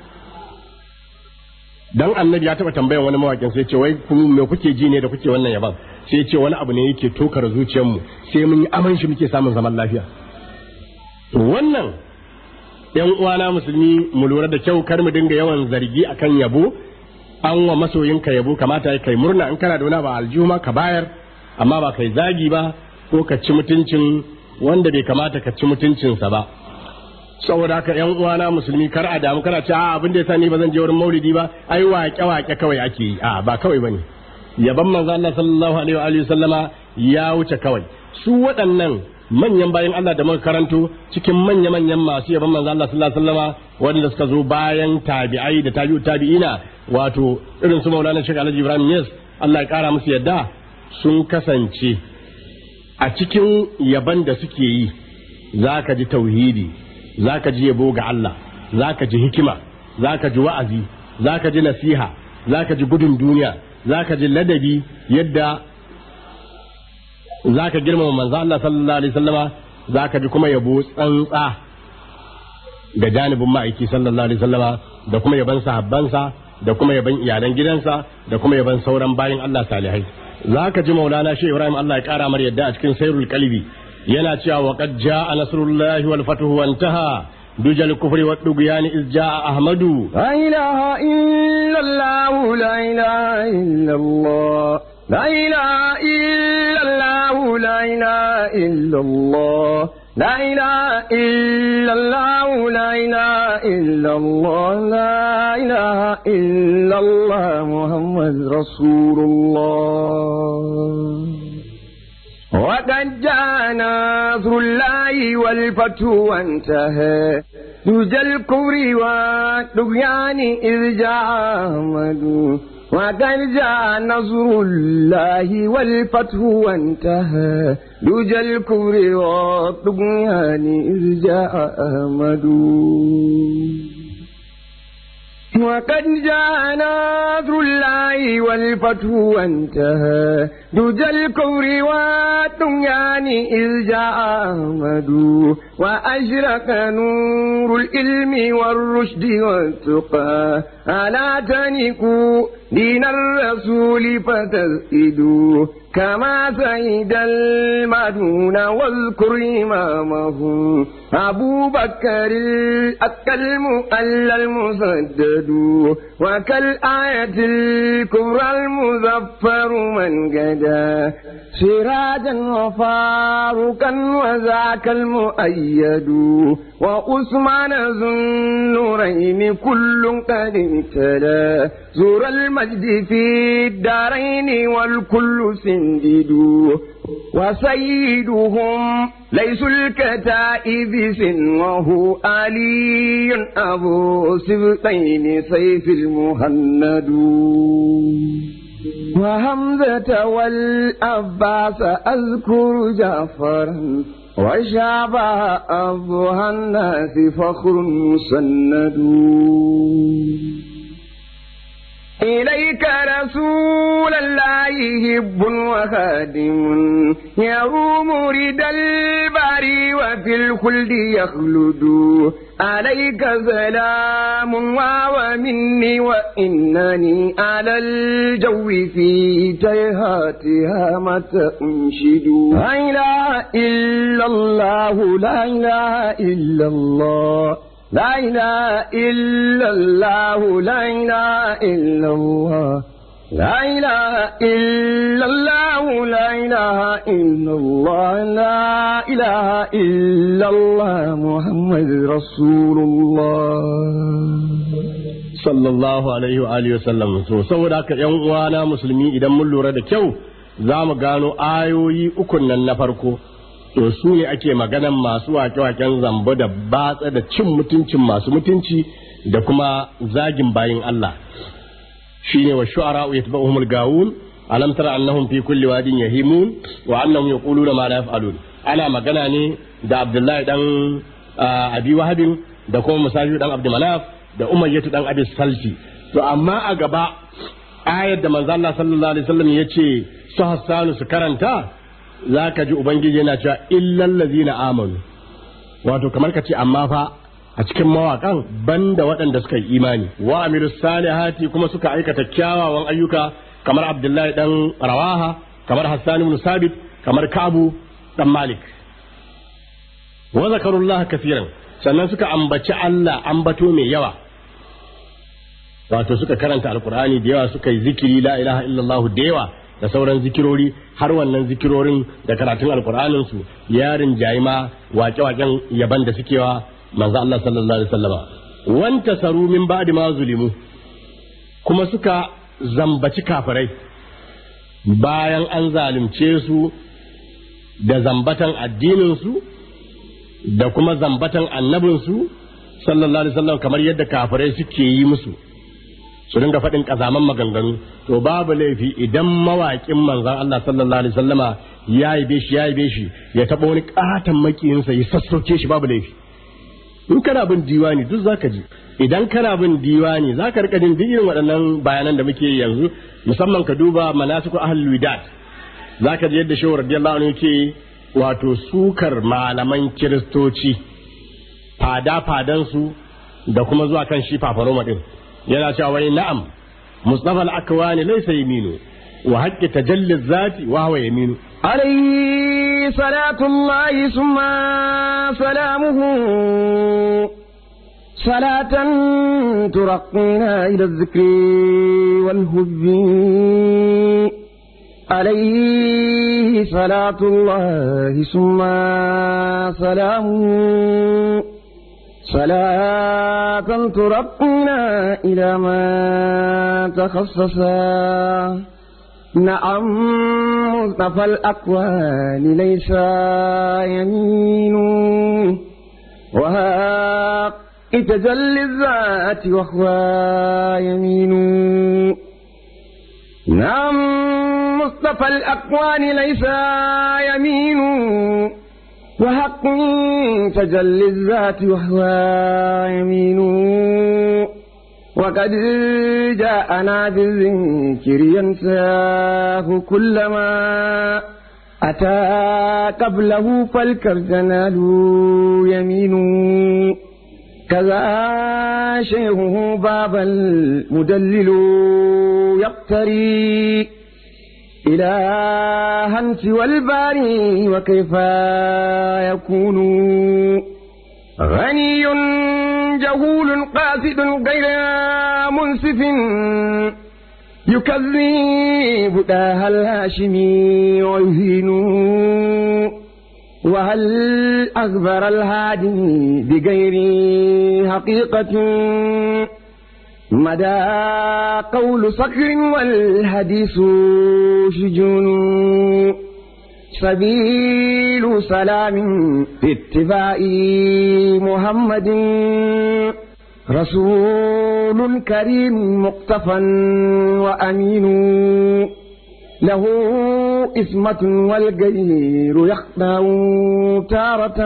dan annabi ya taba tambayan wani mawakin sai ce wai ku me kuke ji ne da kuke wannan yaban sai ce wani abu ne yake tokar zuciyarmu sai mun yi aman shi muke samun zaman lafiya to wannan yan uwana musulmi mu lura da kyau kar mu dinga yawan zargi akan yabo an wa masoyinka yabo kamata ya kai murna in kana da wani ba aljuma ka bayar amma ba kai zagi ba ko ka ci mutuncin wanda bai kamata ka ci mutuncinsa ba saboda haka yan uwana musulmi kar a damu kana ce a abin da yasa ni ba zan je wurin maulidi ba ai waƙe waƙe kawai ake yi a ba kawai bane yaban manzo Allah sallallahu alaihi wa alihi sallama ya wuce kawai su waɗannan manyan bayan Allah da muka karanto cikin manya manyan masu yaban manzo Allah sallallahu alaihi wasallama wanda suka zo bayan tabi'ai da tabi'u tabi'ina wato irin su Maulana Sheikh Alhaji Ibrahim Yes Allah ya kara musu yadda sun kasance a cikin yaban da suke yi zaka ji tauhidi zaka ji yabo ga Allah zaka ji hikima zaka ji wa'azi zaka ji nasiha zaka ji gudun duniya zaka ji ladabi yadda zaka girmama manzo Allah sallallahu alaihi wasallama zaka ji kuma yabo tsantsa ga janibin ma'aiki sallallahu alaihi wasallama da kuma yaban sahabbansa da kuma yaban iyalan gidansa da kuma yaban sauran bayin Allah salihai zaka ji Maulana Sheikh Ibrahim Allah ya kara mar yadda a cikin Sairul Qalbi yana cewa wa qad jaa nasrullahi wal fathu wa intaha dujal kufri wa dugyani iz jaa ahmadu لا إله إلا الله لا إله إلا الله لا إله إلا الله لا إله إلا الله لا إله إلا الله لا إله إلا الله لا إله إلا الله محمد رسول الله وقد جاء نصر الله والفتح وانتهى دجى الكفر والطغيان إذ جاء أحمد وقد جاء نصر الله والفتح وانتهى دجى الكفر والطغيان إذ جاء أحمد وقد جاء نصر الله والفتح وانتهى دجى الكفر والطغيان إذ جاء أحمد وأشرق نور العلم والرشد والتقى ألا تنكوا دين الرسول فتسئدوا كما سيد المدون واذكر إمامه أبو بكر الأكل مؤل المسدد وكالآية الكبرى المظفر من قدا سراجا وفاروقا وذاك المؤيد وعثمان ذو النورين كل قد ابتلى زور المجد في الدارين والكل سندد وسيدهم ليس الكتائب سنه علي أبو سبطين سيف المهند وهمزة والأباس أذكر جعفرا وشابه أبوها الناس فخر مسند إليك رسول الله هب وخادم يروم رد البري وفي الخلد يخلد عليك سلام ومني وإنني على الجو في تيهاتها متى أنشد لا إله إلا الله لا إله إلا الله لا إله إلا الله لا إله إلا الله لا إله إلا الله لا إله إلا الله لا إله إلا الله محمد رسول الله sallallahu alaihi wa alihi wasallam so saboda haka yan uwana musulmi idan mun lura da kyau za mu gano ayoyi ukun nan na farko to su ne ake maganan masu wake-waken zambo da batsa da cin mutuncin masu mutunci da kuma zagin bayin Allah shine wa shu'ara yatba'uhumul gawun alam tara annahum fi kulli wadin yahimun wa annahum yaquluna ma la yaf'alun ana magana ne da Abdullahi dan Abi Wahabin da kuma Musafi dan Abdul Manaf da Umayyatu dan Abi Salti to amma a gaba ayar da manzo Allah sallallahu alaihi wasallam yace su Hassanu su karanta zaka ji ubangiji yana cewa illal ladzina amanu wato kamar ka ce amma fa a cikin mawakan banda waɗanda suka yi imani wa amiru salihati kuma suka aikata kyawawan ayyuka kamar abdullahi dan rawaha kamar hassan ibn sabit kamar kabu dan malik wa zakarullah kafiran sannan suka ambaci Allah ambato mai yawa wato suka karanta alkur'ani da yawa suka yi zikiri la ilaha illallah da yawa da sauran zikirori har wannan zikirorin da karatun alkur'anin su yarin jayima wake-waken yaban da suke wa manzo Allah sallallahu alaihi wasallama wanta saru min ba'di ma zulimu kuma suka zambaci kafirai bayan an zalunce su da zambatan addinin su da kuma zambatan annabin su sallallahu alaihi wasallam kamar yadda kafirai suke yi musu su dinga faɗin ƙazaman maganganu to babu laifi idan mawaƙin manzon Allah sallallahu alaihi wasallama ya yi shi ya yi shi ya taɓa wani ƙaton makiyinsa ya sassauke shi babu laifi in kana bin diwani duk zaka ji idan kana bin diwani zaka rika jin duk irin waɗannan bayanan da muke yanzu musamman ka duba manasiku ahlul widat zaka ji yadda shehu radiyallahu anhu yake wato sukar malaman kiristoci fada fadan su da kuma zuwa kan shi fafaroma din yana cewa wai na'am mustafa al-akwani laysa yaminu wa haqqi tajalli zati wa huwa yaminu عليه صلاة الله ثم سلامه صلاة ترقينا إلى الذكر والهب عليه صلاة الله ثم سلامه صلاة ترقينا إلى ما تخصصا نعم مصطفى الأكوان ليس يمين وهاق تجلي الذات وهو يمين نعم مصطفى الأكوان ليس يمين وحق تجلي الذات وهو يمين وقد جاءنا بالذكر ينساه كلما أتى قبله فالكرجنال يمين كذا شيخه باب المدلل يقتري إلى هنس والباري وكيف يكون غني جهول قاصد غير منصف يكذب داه الهاشمي ويهين وهل أخبر الهادي بغير حقيقة مدى قول صقر والحديث شجون سبيل سلام في اتباع محمد رسول كريم مقتفى وأمين له إسمة والغير يخدع تارة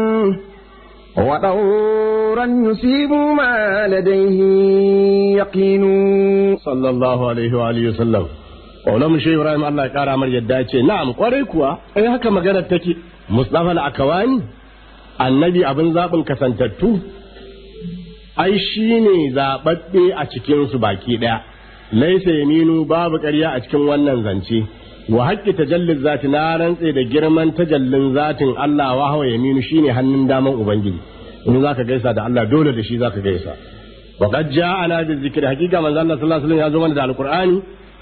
ودورا يصيب ما لديه يقين sallallahu alaihi wa alihi wasallam Maulamu Shehu Ibrahim Allah ya kara mar yadda ya ce na'am kwarai kuwa ai haka maganar take Mustafa al-Akawani annabi abin zabin kasantattu ai shine zababbe a cikin su baki daya laisa yaminu babu ƙarya a cikin wannan zance wa haƙƙi tajallin zati na rantse da girman tajallin zatin Allah wa hawa yaminu shine hannun daman ubangiji in zaka gaisa da Allah dole da shi zaka gaisa wa qad ja'ana bi zikri hakika manzo Allah sallallahu alaihi wasallam ya zo mana da alqur'ani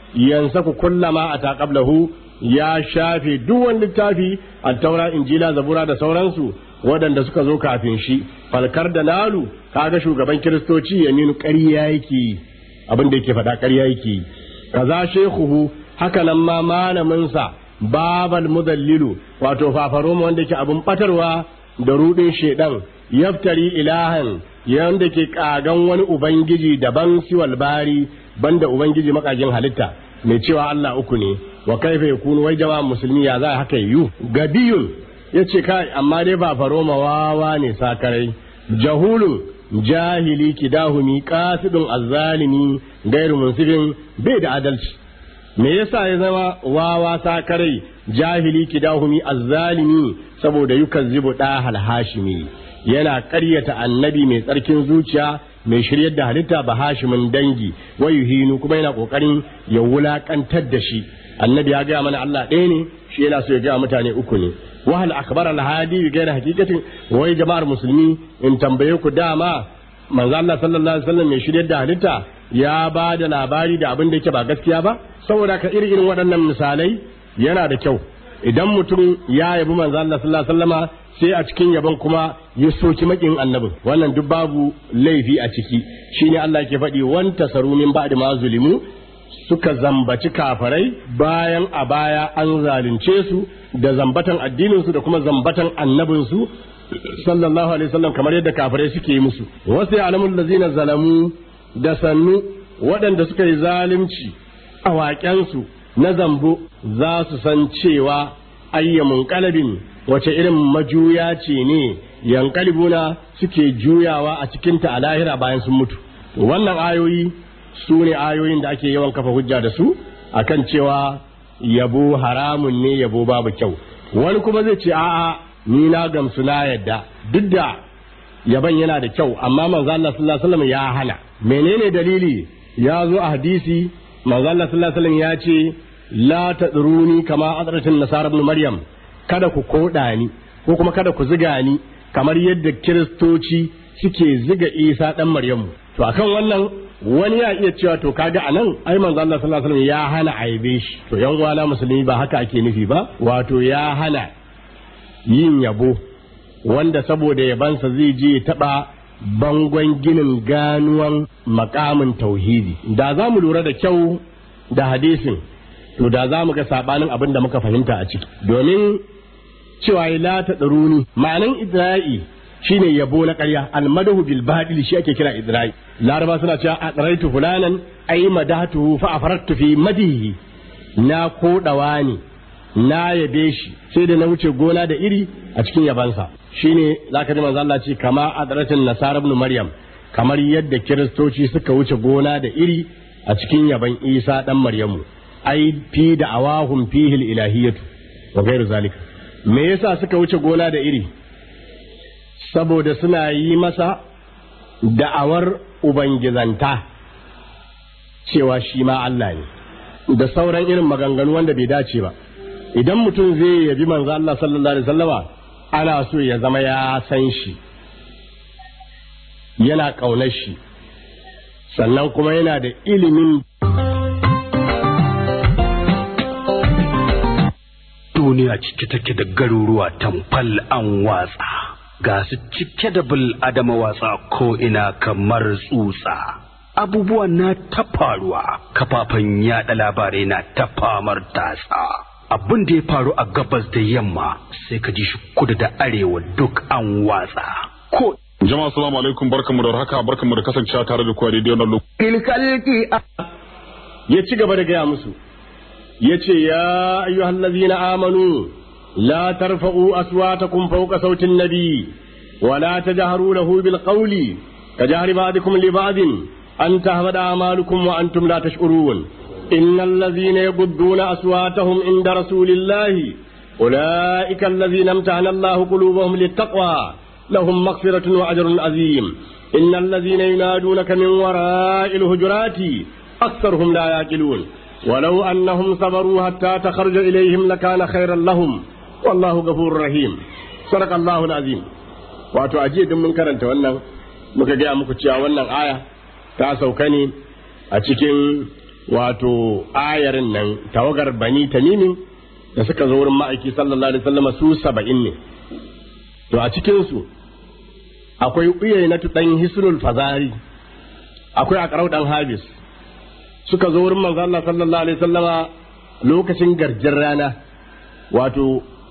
yansaku kullama ata qablahu ya shafe duk wani littafi at-taura injila zabura da sauransu waɗanda suka zo kafin shi falkar da nalu kaga shugaban kiristoci ya ninu ƙarya yake abin da yake faɗa ƙarya yake kaza shekuhu haka nan ma malamin sa babal mudallilu wato fafaroma wanda yake abin batarwa da rudin shedan yaftari ilahan yanda ke kagan wani ubangiji daban siwal bari banda ubangiji makagin halitta mai cewa Allah uku ne wa kaifa yakunu wai jama'a musulmi ya za haka yiwu gabiyun yace kai amma dai ba faroma wawa ne sakarai jahulun jahili kidahumi qasidun azzalimi gairu munsifin bai da adalci me yasa ya zama wawa sakarai jahili kidahumi azzalimi saboda yukazzibu da hashimi yana ƙaryata annabi mai tsarkin zuciya mai shiryar da halitta ba hashimin dangi wa yuhinu kuma yana kokarin ya wulakantar da shi annabi ya gaya mana Allah ɗaya ne shi yana so ya gaya mutane uku ne wahal akbar al hadi bi gairi hakikatin wai jama'ar musulmi in tambaye ku dama manzo Allah sallallahu alaihi wasallam mai shiryar da halitta ya ba da labari da abin da yake ba gaskiya ba saboda ka irin irin waɗannan misalai yana da kyau idan mutum ya yabi manzo Allah sallallahu alaihi wasallama sai a cikin yabon kuma ya soki makin annabin wannan duk babu laifi a ciki shine Allah ke faɗi wan tasaru min ba'di ma zulimu suka zambaci kafarai bayan a baya an zalunce su da zambatan addinin su da kuma zambatan annabin su sallallahu alaihi wasallam kamar yadda kafarai suke yi musu wasu ya'lamul ladzina zalamu da sannu waɗanda suka yi zalunci a waƙensu na zambo za su san cewa ayyamun kalabin wace irin majuya ce ne yankalibuna suke juyawa a cikinta a lahira bayan sun mutu wannan ayoyi su ne ayoyin da ake yawan kafa hujja da su akan cewa yabo haramun ne yabo babu kyau wani kuma zai ce a'a ni na gamsu na yadda duk da yaban yana da kyau amma manzo Allah sallallahu alaihi wasallam ya hana menene dalili ya zo a hadisi manzo Allah sallallahu alaihi wasallam ya ce la tadruni kama adratin nasara ibn maryam kada ku koda ni ko kuma kada ku ziga ni kamar yadda kiristoci suke ziga isa dan maryamu to akan wannan wani ya iya cewa to kaga anan ai manzo Allah sallallahu alaihi wasallam ya hana aibe shi to yan uwana musulmi ba haka ake nufi ba wato ya hana yin yabo wanda saboda yabansa zai je taba bangon ginin ganuwan makamin tauhidi da za mu lura da kyau da hadisin to da za mu ga sabanin abin da muka fahimta a ciki domin cewa la ta tsaruni ma'anan idra'i shine yabo na ƙarya almadahu bil badil shi ake kira idra'i laraba suna cewa adraitu fulanan ay madatuhu fa afarattu fi madihi na kodawa ne na yabe shi sai da na wuce gona da iri a cikin yabansa shine zaka ji manzo Allah ce kama adratin nasara ibn maryam kamar yadda kiristoci suka wuce gona da iri a cikin yaban isa dan maryamu ai fi da awahum fihi ilahiyatu wa ghairu zalika me yasa suka wuce gona da iri saboda suna yi masa da'awar ubangizanta cewa shi ma Allah ne da sauran irin maganganu wanda bai dace ba idan mutum zai yabi manzo Allah sallallahu alaihi wasallama ana so ya zama ya san shi yana ƙaunar shi sannan kuma yana da ilimin duniya cike take da garuruwa tamfal an watsa ga su cike da bil adama watsa ko ina kamar tsutsa abubuwan na ta faruwa kafafen yada labarai na ta famar tatsa abin da ya faru a gabas da yamma sai ka ji shi kudu da arewa duk an watsa ko Jama'a assalamu alaikum barkamu da haka barkamu da kasancewa tare da ku a daidai wannan lokaci. الكلك ya ci gaba da gaya musu ya ce ya ayyuhal ladzina amanu la tarfa'u aswatakum fawqa sautin nabi wa la tajharu lahu bil qawli kajahri ba'dikum li ba'din an tahbada a'malukum wa antum la tash'urun innal ladzina yaghudduna aswatahum inda rasulillahi ulaika alladzina imtahana Allahu qulubahum littaqwa lahum maghfiratun wa ajrun azim innal ladzina yunadunaka min wara'il hujurati أكثرهم لا يعقلون ولو أنهم صبروا حتى تخرج إليهم لكان خيرا لهم والله غفور رحيم صدق الله العظيم wato ajiye duk mun karanta wannan muka gaya muku cewa wannan aya ta sauka ne a cikin wato ayarin nan tawagar bani tamimi da suka zo wurin ma'aiki sallallahu alaihi wasallam su saba'in ne to a cikinsu akwai uyayi na ɗan hisnul fazari akwai akarau ɗan habis suka zo wurin manzo Allah sallallahu alaihi wasallama lokacin garjin rana wato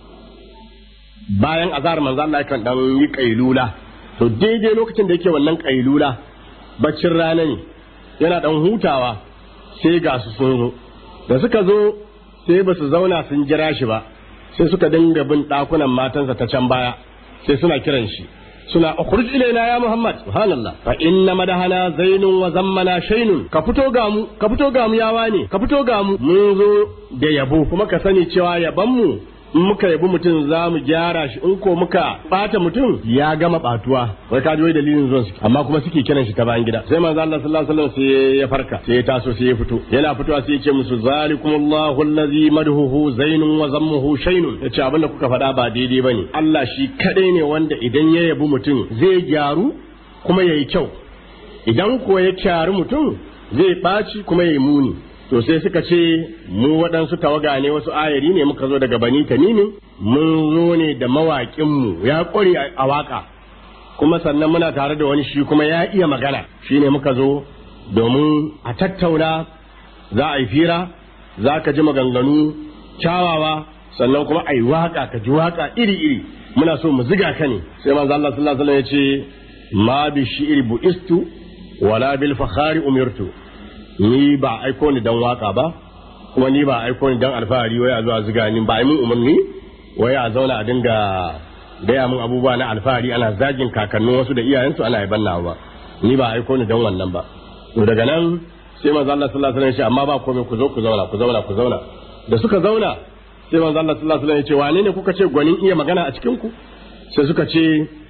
bayan azhar manzo Allah kan dan yi kailula to daidai lokacin da yake wannan kailula baccin rana ne yana dan hutawa sai ga su sun zo da suka zo sai ba su zauna sun jira shi ba sai suka dinga bin ɗakunan matansa ta can baya sai suna kiran shi suna ukhruj ilaina ya muhammad subhanallah fa inna madahana zainun wa zammana shaynun ka fito ga mu ka fito ga mu yawa ne ka fito ga mu mun zo da yabo kuma ka sani cewa yaban mu in muka yabi mutum za mu gyara shi in ko muka bata mutum ya gama batuwa wai ka ji wai dalilin zuwan su amma kuma suke kiran shi ta bayan gida sai manzo Allah sallallahu alaihi wasallam sai ya farka sai ya taso sai ya fito yana fitowa sai ya ce musu zalikumullahu allazi madhuhu zainun wa zammuhu shaynun yace abin da kuka faɗa ba daidai bane Allah shi kadai ne wanda idan ya yabi mutum zai gyaru kuma yayi kyau idan ko ya kyari mutum zai ɓaci kuma yayi muni to sai suka ce mu waɗansu tawaga ne wasu ayari ne muka zo daga bani tamimin mun zo ne da mawaƙinmu ya ƙware a waƙa kuma sannan muna tare da wani shi kuma ya iya magana shi ne muka zo domin a tattauna za a yi fira za ka ji maganganu kyawawa sannan kuma a yi waƙa ka ji waƙa iri-iri muna so mu ziga ka ne sai manzo Allah sallallahu alaihi wasallam ya ce ma bi shi'ri bu'istu wala bil fakhari umirtu ni ba aiko ni dan waka ba kuma ni ba aiko ni dan alfahari wai a zuwa ziga ni ba ai mun umarni wai a zauna a dinga gaya mun abubuwa na alfahari ana zagin kakannin wasu da iyayensu ana yaban nawa ba ni ba aiko ni dan wannan ba to daga nan sai manzo Allah sallallahu alaihi wasallam ya ce amma ba komai ku zo ku zauna ku zauna ku zauna da suka zauna sai manzo Allah sallallahu alaihi wasallam ya ce wane ne kuka ce gwanin iya magana a cikin ku sai suka ce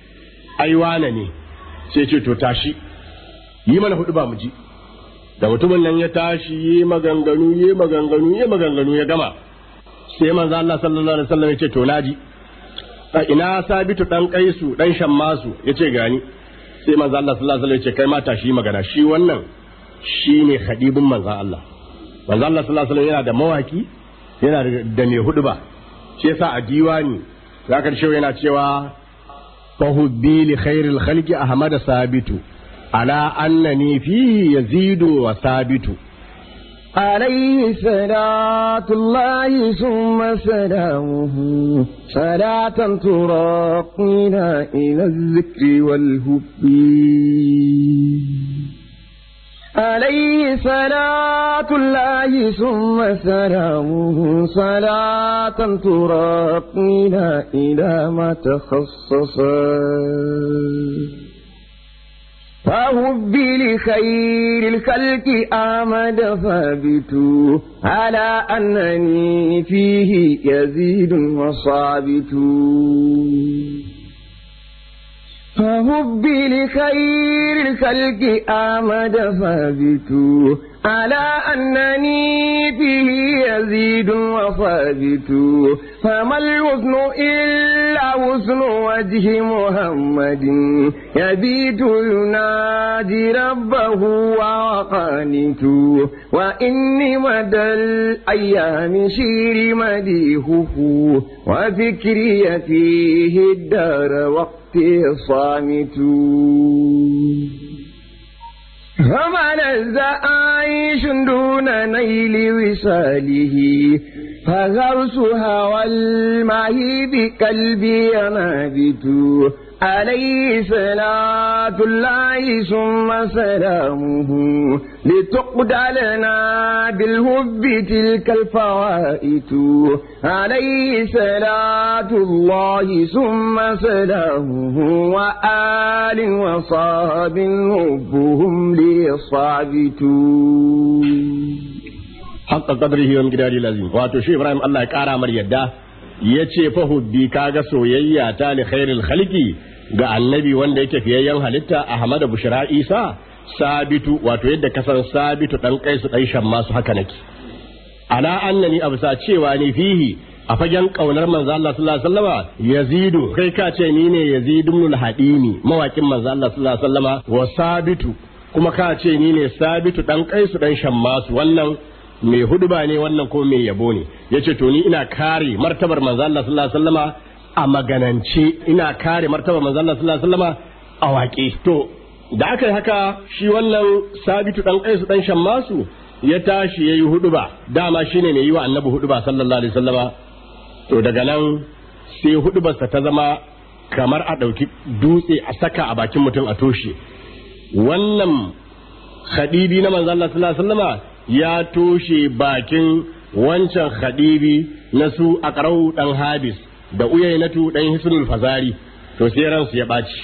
ai wane ne sai ce to tashi yi mana hudu ba mu ji da mutumin nan ya tashi yi maganganu yi maganganu yi maganganu ya gama sai manzo Allah sallallahu alaihi wasallam ya ce to naji a ina sabitu dan kaisu dan shammasu yace gani sai manzo Allah sallallahu alaihi wasallam ya ce kai ma tashi magana shi wannan shine khadibin manzo Allah manzo Allah sallallahu alaihi wasallam yana da mawaki yana da mai hudu ba shi yasa a diwani zakar shehu yana cewa fahubbi li khairil khalqi ahmad sabitu على أنني فيه يزيد وثابت عليه صلاة الله ثم سلامه صلاة تراقينا إلى الذكر والهب عليه صلاة الله ثم سلامه صلاة تراقينا إلى ما تخصصا فهب لخير الخلق آمد ثابت على أنني فيه يزيد وصابت فهب لخير الخلق آمد ثابت على أنني فيه يزيد وثابت فما الوزن إلا وزن وجه محمد يبيت ينادي ربه وقانت وإني مدى الأيام شير مديهه وفكري فيه الدار وقت صامت فمن عيش دون نيل وصاله فغرس هوى الماء بقلبي نابت عليه صلاة الله ثم سلامه لتقضى لنا بالهب تلك الفوائت عليه صلاة الله ثم سلامه وآل وصاب هبهم ليصابتون haqqa qadrihi wa miqdari lazim wato shi Ibrahim Allah ya kara mar yadda yace fa hubbi kaga soyayya ta li khairil khalqi ga annabi wanda yake fiyayyen halitta Ahmad Bushra Isa sabitu wato yadda kasan sabitu dan kaisu dan shamma su haka nake ala annani absa cewa ni fihi a fagen kaunar manzo Allah sallallahu alaihi wasallama yazidu kai ka ce ni ne yazidu ibn al-hadimi mawakin manzo Allah sallallahu alaihi wasallama wa sabitu kuma ka ce ni ne sabitu dan kaisu dan shammasu wannan mai huduba ne wannan ko mai yabo ne yace to ni ina kare martabar manzo Allah sallallahu alaihi wasallama a maganance ina kare martabar manzo Allah sallallahu alaihi wasallama a waƙe to da aka yi haka shi wannan sabitu dan kaisu dan shammasu ya tashi yayi huduba dama shine mai yi wa annabi huduba sallallahu alaihi wasallama to daga nan sai hudubarsa ta zama kamar a ɗauki dutse a saka a bakin mutum a toshe wannan khadibi na manzo Allah sallallahu alaihi wasallama ya toshe bakin wancan khadibi na su aqrau dan habis da uyainatu dan hisnul fazari to sai ransu ya baci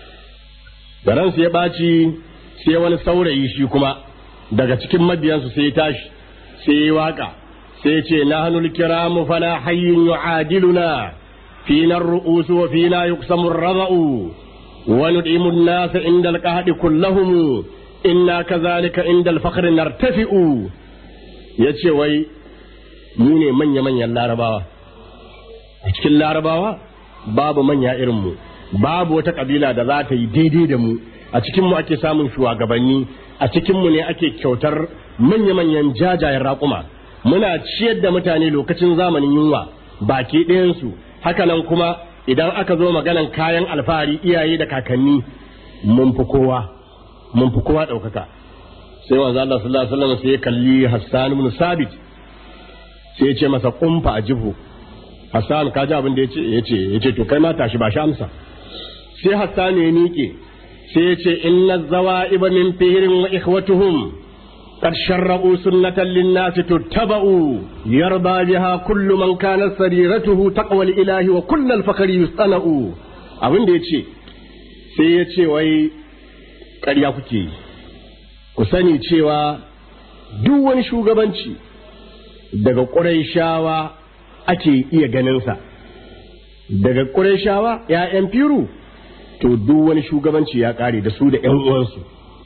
da ransu ya baci sai wani saurayi shi kuma daga cikin mabiyansu sai ya tashi sai ya waka sai ya ce nahnul kiramu fala hayyun yu'adiluna فينا الرؤوس وفينا يقسم الرضأ وندعم الناس عند القهد كلهم إنا كذلك عند الفخر نرتفئ yace wai mu ne manya-manyan larabawa a cikin larabawa babu manya irinmu babu wata kabila da za ta yi daidai da mu a cikinmu ake samun shugabanni a cikinmu ne ake kyautar manya-manyan jajayen raƙuma muna ciyar da mutane lokacin zamanin yunwa baki ɗayansu hakanan kuma idan aka zo maganan kayan alfahari iyaye da kakanni mun fi kowa mun fi kowa ɗaukaka sai wanzu Allah sallallahu alaihi wasallam sai ya kalli Hassan ibn Sabit sai ya ce masa kumfa a jihu Hassan ka ji abin da yace yace yace to kai ma tashi ba shi amsa sai Hassan ya miƙe sai ya ce inna zawaiba min fihrin wa ikhwatuhum قد شرعوا سنة للناس تتبع يرضى بها كل من كانت سريرته تقوى الإله وكل الفخر يصطنع abin da ya ce sai ya ce wai ƙarya kuke yi ku sani cewa duk wani shugabanci daga ƙurayshawa ake iya ganinsa daga ƙurayshawa ‘ya'yan firu to duk wani shugabanci ya ƙare da su da ‘yan uwansu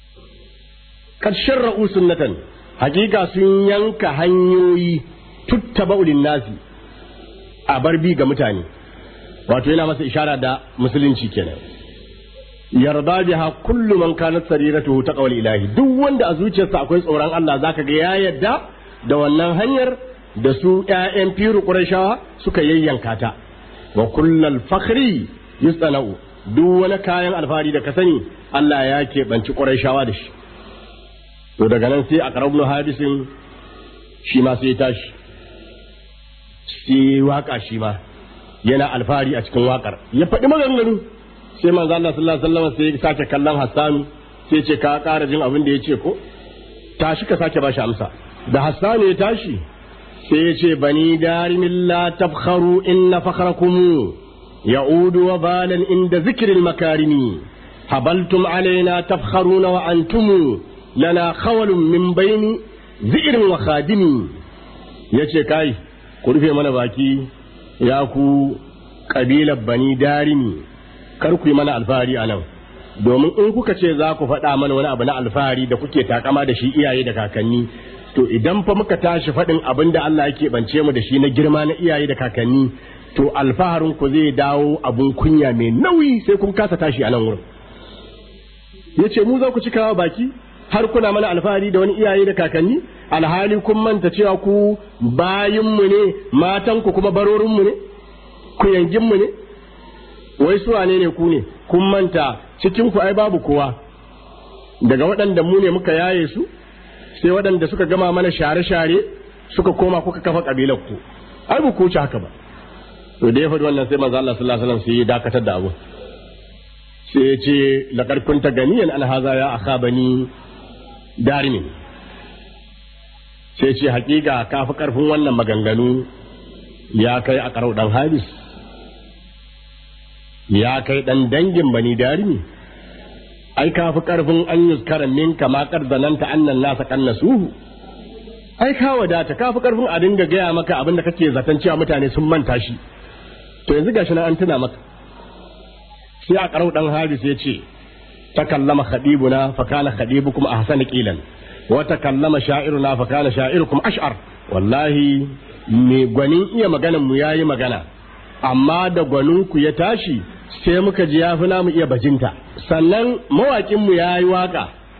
kad sharra'u sunnatan hakika sun yanka hanyoyi tuttaba'u nasi a barbi ga mutane wato yana masa ishara da musulunci kenan yarda biha kullu man kanat sariratuhu taqwal ilahi duk wanda a zuciyarsa akwai tsoron Allah zaka ga ya yadda da wannan hanyar da su ƴaƴan firu qurayshawa suka yayyanka ta wa kullal fakhri yusana'u duk wani kayan alfahari da ka sani Allah ya keɓanci qurayshawa da shi to daga nan sai a karabnu hadisin shi ma sai tashi sai waka shi ma yana alfahari a cikin wakar ya faɗi maganganu sai manzo Allah sallallahu alaihi wasallam sai ya sake kallon Hassan sai ce ka ƙara jin abin da ya ce ko tashi ka sake bashi amsa da Hassan ya tashi sai ya ce bani darimin la tabkharu inna fakhrakum ya'udu wa balan inda zikril makarimi habaltum alaina tafkharuna wa antum lana khawalun min baini zi'irin wa khadimi yace kai ku rufe mana baki ya ku kabilar bani darimi kar ku yi mana alfahari a nan domin in kuka ce za ku faɗa mana wani abu na alfahari da kuke takama da shi iyaye da kakanni to idan fa muka tashi faɗin abin da Allah yake bance mu da shi na girma na iyaye da kakanni to alfaharin ku zai dawo abun kunya mai nauyi sai kun kasa tashi a nan wurin yace mu za ku cikawa baki har kuna mana alfahari da wani iyaye da kakanni alhali kun manta cewa ku bayinmu ne matanku kuma barorinmu ne ku yanginmu ne wai su wane ne ku ne kun manta cikin ku ai babu kowa daga waɗanda mu ne muka yaye su sai waɗanda suka gama mana share-share suka koma kuka kafa kabilar ku ai ba ku ci haka ba to da ya faɗi wannan sai manzo Allah sallallahu alaihi wasallam sai ya dakatar da abu sai ya ce laqad kunta ganiyan an haza ya akha bani darimin sai ce hakika ka fi karfin wannan maganganu ya kai a karau dan habis ya kai dan dangin bani darimi ai ka fi karfin an yuskara min kama zananta annan nasa kannasuhu ai ka wadata ka fi karfin a dinga gaya maka abin da kake zaton cewa mutane sun manta shi to yanzu gashi na an tuna maka sai a karau dan habis ya ce تكلم خطيبنا فكان خطيبكم أحسن قيلا وتكلم شاعرنا فكان شاعركم أشعر والله me gwanin iya maganan mu yayi magana amma da gwanin ku ya tashi sai muka ji yafi namu iya bajinta sannan mawakin mu yayi waka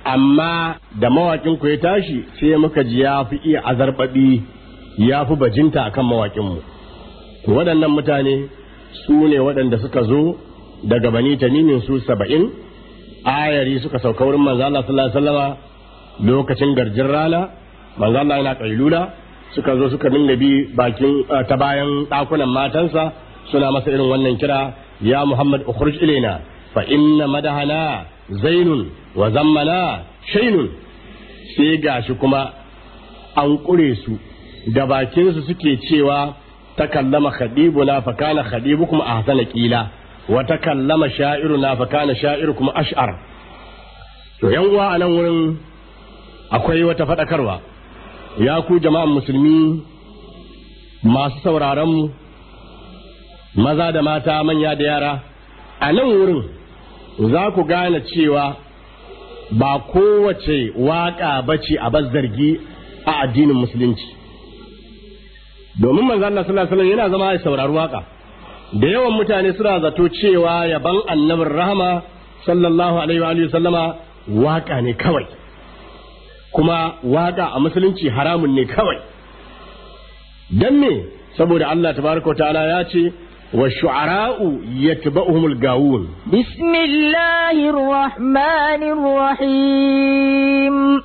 amma da mawakin ku ya tashi sai muka ji ya fi iya azarbaɗi ya fi bajinta akan mawakinmu to waɗannan mutane su ne waɗanda suka zo daga bani tamimin su saba'in ayari suka sauka wurin manzo Allah sallallahu alaihi wasallama lokacin garjin rana manzo Allah yana kailula suka zo suka dinga bi bakin ta bayan ɗakunan matansa suna masa irin wannan kira ya Muhammad ukhruj ilaina fa inna madahana zainun wa zammana shainun sai gashi kuma an kure su da bakin su suke cewa takallama khadibuna fa kana khadibukum ahsana qila wa takallama sha'iruna fa kana sha'irukum ash'ar to yan uwa anan wurin akwai wata fadakarwa ya ku jama'an musulmi masu sauraron mu maza da mata manya da yara a nan wurin za ku gane cewa ba kowace waƙa bace a zargi a addinin musulunci domin manzo Allah sallallahu alaihi wasallam yana zama ya saurari waka da yawan mutane suna zato cewa yaban annabin rahama sallallahu alaihi wa alihi sallama waka ne kawai kuma waka a musulunci haramun ne kawai dan me saboda Allah tabaraka wa ta'ala ya ce wa shu'ara'u yatba'uhumul gawun bismillahir rahmanir rahim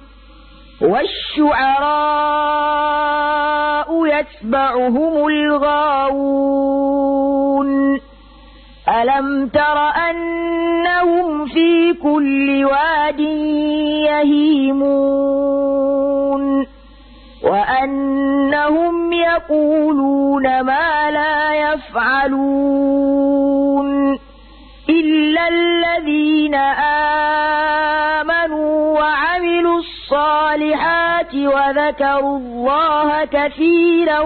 والشعراء يتبعهم الغاوون ألم تر أنهم في كل واد يهيمون وأنهم يقولون ما لا يفعلون إلا الذين آمنوا وعملوا الصالحات وذكروا الله كثيرا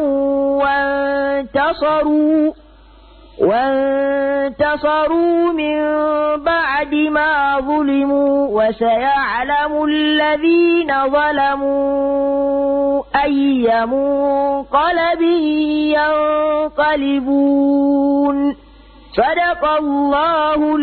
وانتصروا وانتصروا من بعد ما ظلموا وسيعلم الذين ظلموا أي منقلب ينقلبون صدق الله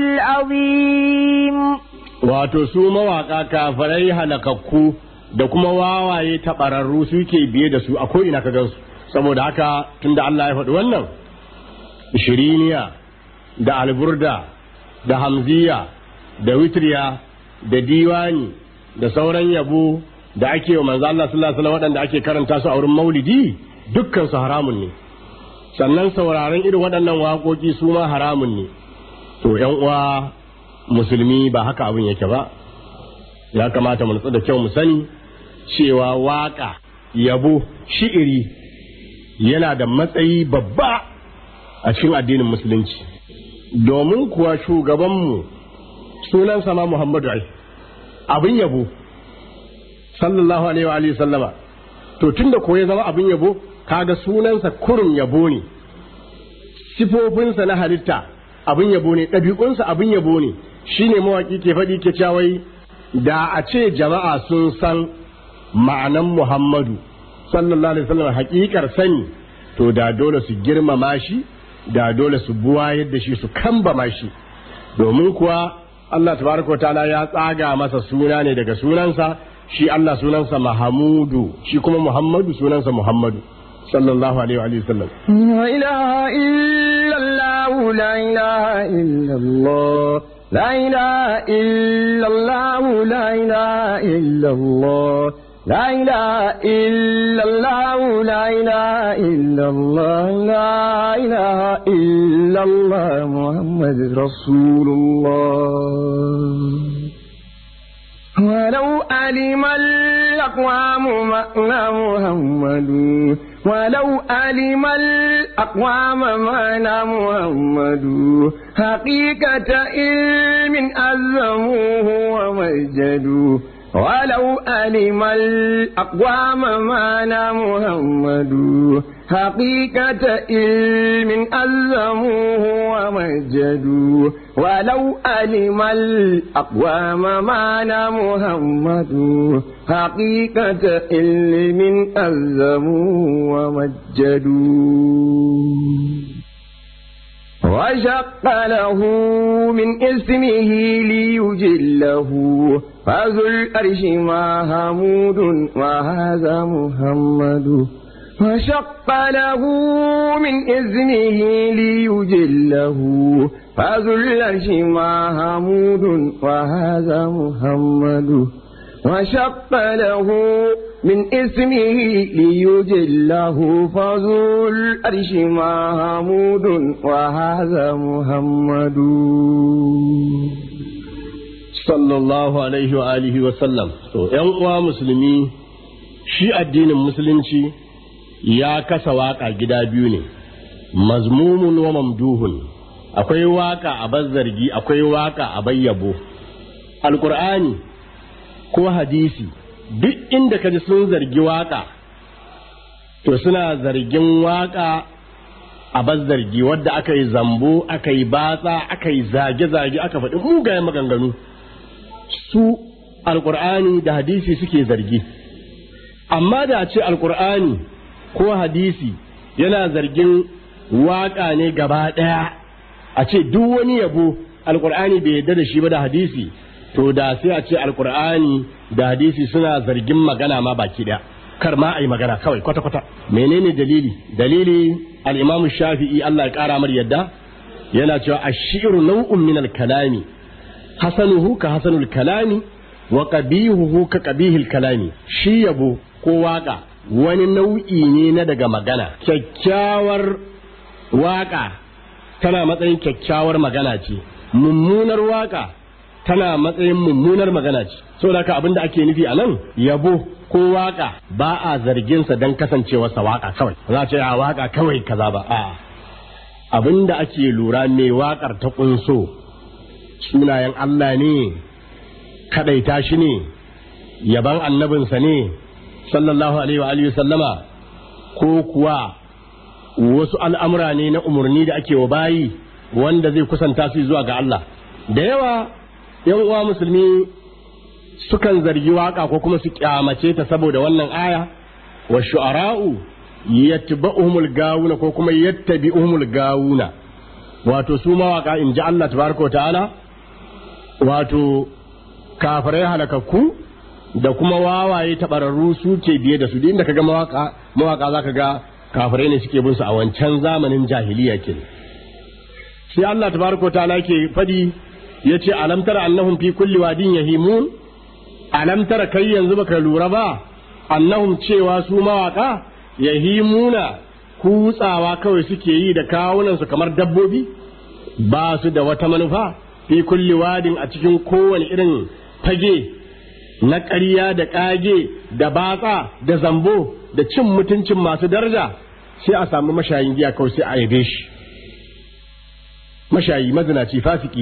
العظيم wato su mawaƙa kafirai halakakku da kuma wawaye taɓararru suke biye da su a ko'ina ka gansu saboda haka tunda Allah ya faɗi wannan shiriniya da alburda da hamziya da witriya da diwani da sauran yabo da ake wa manzo Allah sallallahu alaihi wasallam waɗanda ake karanta su a wurin maulidi dukkan su haramun ne sannan sauraron irin waɗannan waƙoƙi su ma haramun ne to ƴan uwa musulmi ba haka abin yake ba ya kamata mu nutsu da kyau mu sani cewa waƙa yabo shi'iri yana da matsayi babba a cikin addinin musulunci domin kuwa shugabanmu sunansa ma Muhammadu ai abin yabo sallallahu alaihi wa alihi sallama to tunda ko ya zama abin yabo kaga sunansa kurum yabo ne sifofinsa na halitta abin yabo ne ɗabi'unsa abin yabo ne shine mawaki ke faɗi ke cawai da a ce jama'a sun san ma'anan Muhammadu sallallahu alaihi wasallam hakikar sani to da dole su girmama shi da dole su buwa yadda shi su kambama shi domin kuwa Allah tabaraka ta'ala ya tsaga masa suna ne daga sunansa shi Allah sunansa Mahamudu shi kuma Muhammadu sunansa Muhammadu sallallahu alaihi wa sallam لا إله إلا الله لا إله إلا الله لا إله إلا الله لا إله إلا الله لا إله إلا الله لا إله إلا الله لا إله إلا الله محمد رسول الله ولو علم الأقوام معنى محمد ولو علم الأقوام معنى محمد حقيقة علم أزموه ومجدوا ولو علم الأقوام معنى محمد حقيقة علم ألزموه ومجدوا ولو علم الأقوام معنى محمد حقيقة علم ألزموه ومجدوا وشق له من اسمه ليجله فذو الأرش محمود وهذا محمد وشق له من اسمه ليجله فذو الأرش محمود وهذا محمد وشق له من اسمه ليجله فذو الأرش محمود وهذا محمد sallallahu alaihi wa alihi wa sallam to yan uwa musulmi shi addinin musulunci ya kasa waka gida biyu ne mazmumun wa mamduhun akwai waka a bazzargi akwai waka a bayyabo alqur'ani ko hadisi duk inda ka ji sun zargi waka to suna zargin waka a bazzargi wadda aka yi zambo aka yi batsa aka yi zage-zage aka faɗi mugayen maganganu su alkur'ani da hadisi suke zargi amma da ce alkur'ani ko hadisi yana zargin waka ne gaba ɗaya a ce duk wani yabo alkur'ani bai yarda da shi ba da hadisi to da sai a ce alkur'ani da hadisi suna zargin magana ma baki ɗaya kar ma a yi magana kawai kwata-kwata menene dalili dalili al-imamu shafi'i Allah ya kara mar yadda yana cewa ashiru nau'un min al-kalami hasanuhu ka hasanul kalami wa qabihuhu ka qabihil kalami shi yabo ko waka wani nau'i ne na daga magana kyakkyawar waka tana matsayin kyakkyawar magana ce mummunar waka tana matsayin mummunar magana ce saboda haka abinda ake nufi a nan yabo ko waka ba a zargin sa dan kasancewarsa waka kawai za a ce a waka kawai kaza ba a abinda ake lura me wakar ta kunso sunayen Allah ne kadaita shi ne yaban annabinsa ne sallallahu alaihi wa alihi sallama ko kuwa wasu al'amura ne na umarni da ake wa bayi wanda zai kusanta su zuwa ga Allah da yawa yan uwa musulmi sukan zargi waka ko kuma su kyamace ta saboda wannan aya wa shu'ara'u yattba'uhumul gawuna ko kuma yattabi'uhumul gawuna wato su mawaka in ji Allah tabaraka wa ta'ala wato kafirai halakakku da kuma wawaye tabararru su ke biye da su duk inda kaga mawaka mawaka zaka ga kafirai ne suke bin su a wancan zamanin jahiliya ke sai Allah tabaraka wa ta'ala ke fadi yace alam tara annahum fi kulli wadin yahimun alam tara kai yanzu baka lura ba annahum cewa su mawaka yahimuna kutsawa kawai suke yi da kawunan su kamar dabbobi ba su da wata manufa fi kulli wadin a cikin kowane irin fage na ƙarya da ƙage da batsa da zambo da cin mutuncin masu daraja sai a samu mashayin giya kawai sai a yabe shi mashayi mazinaci fasiki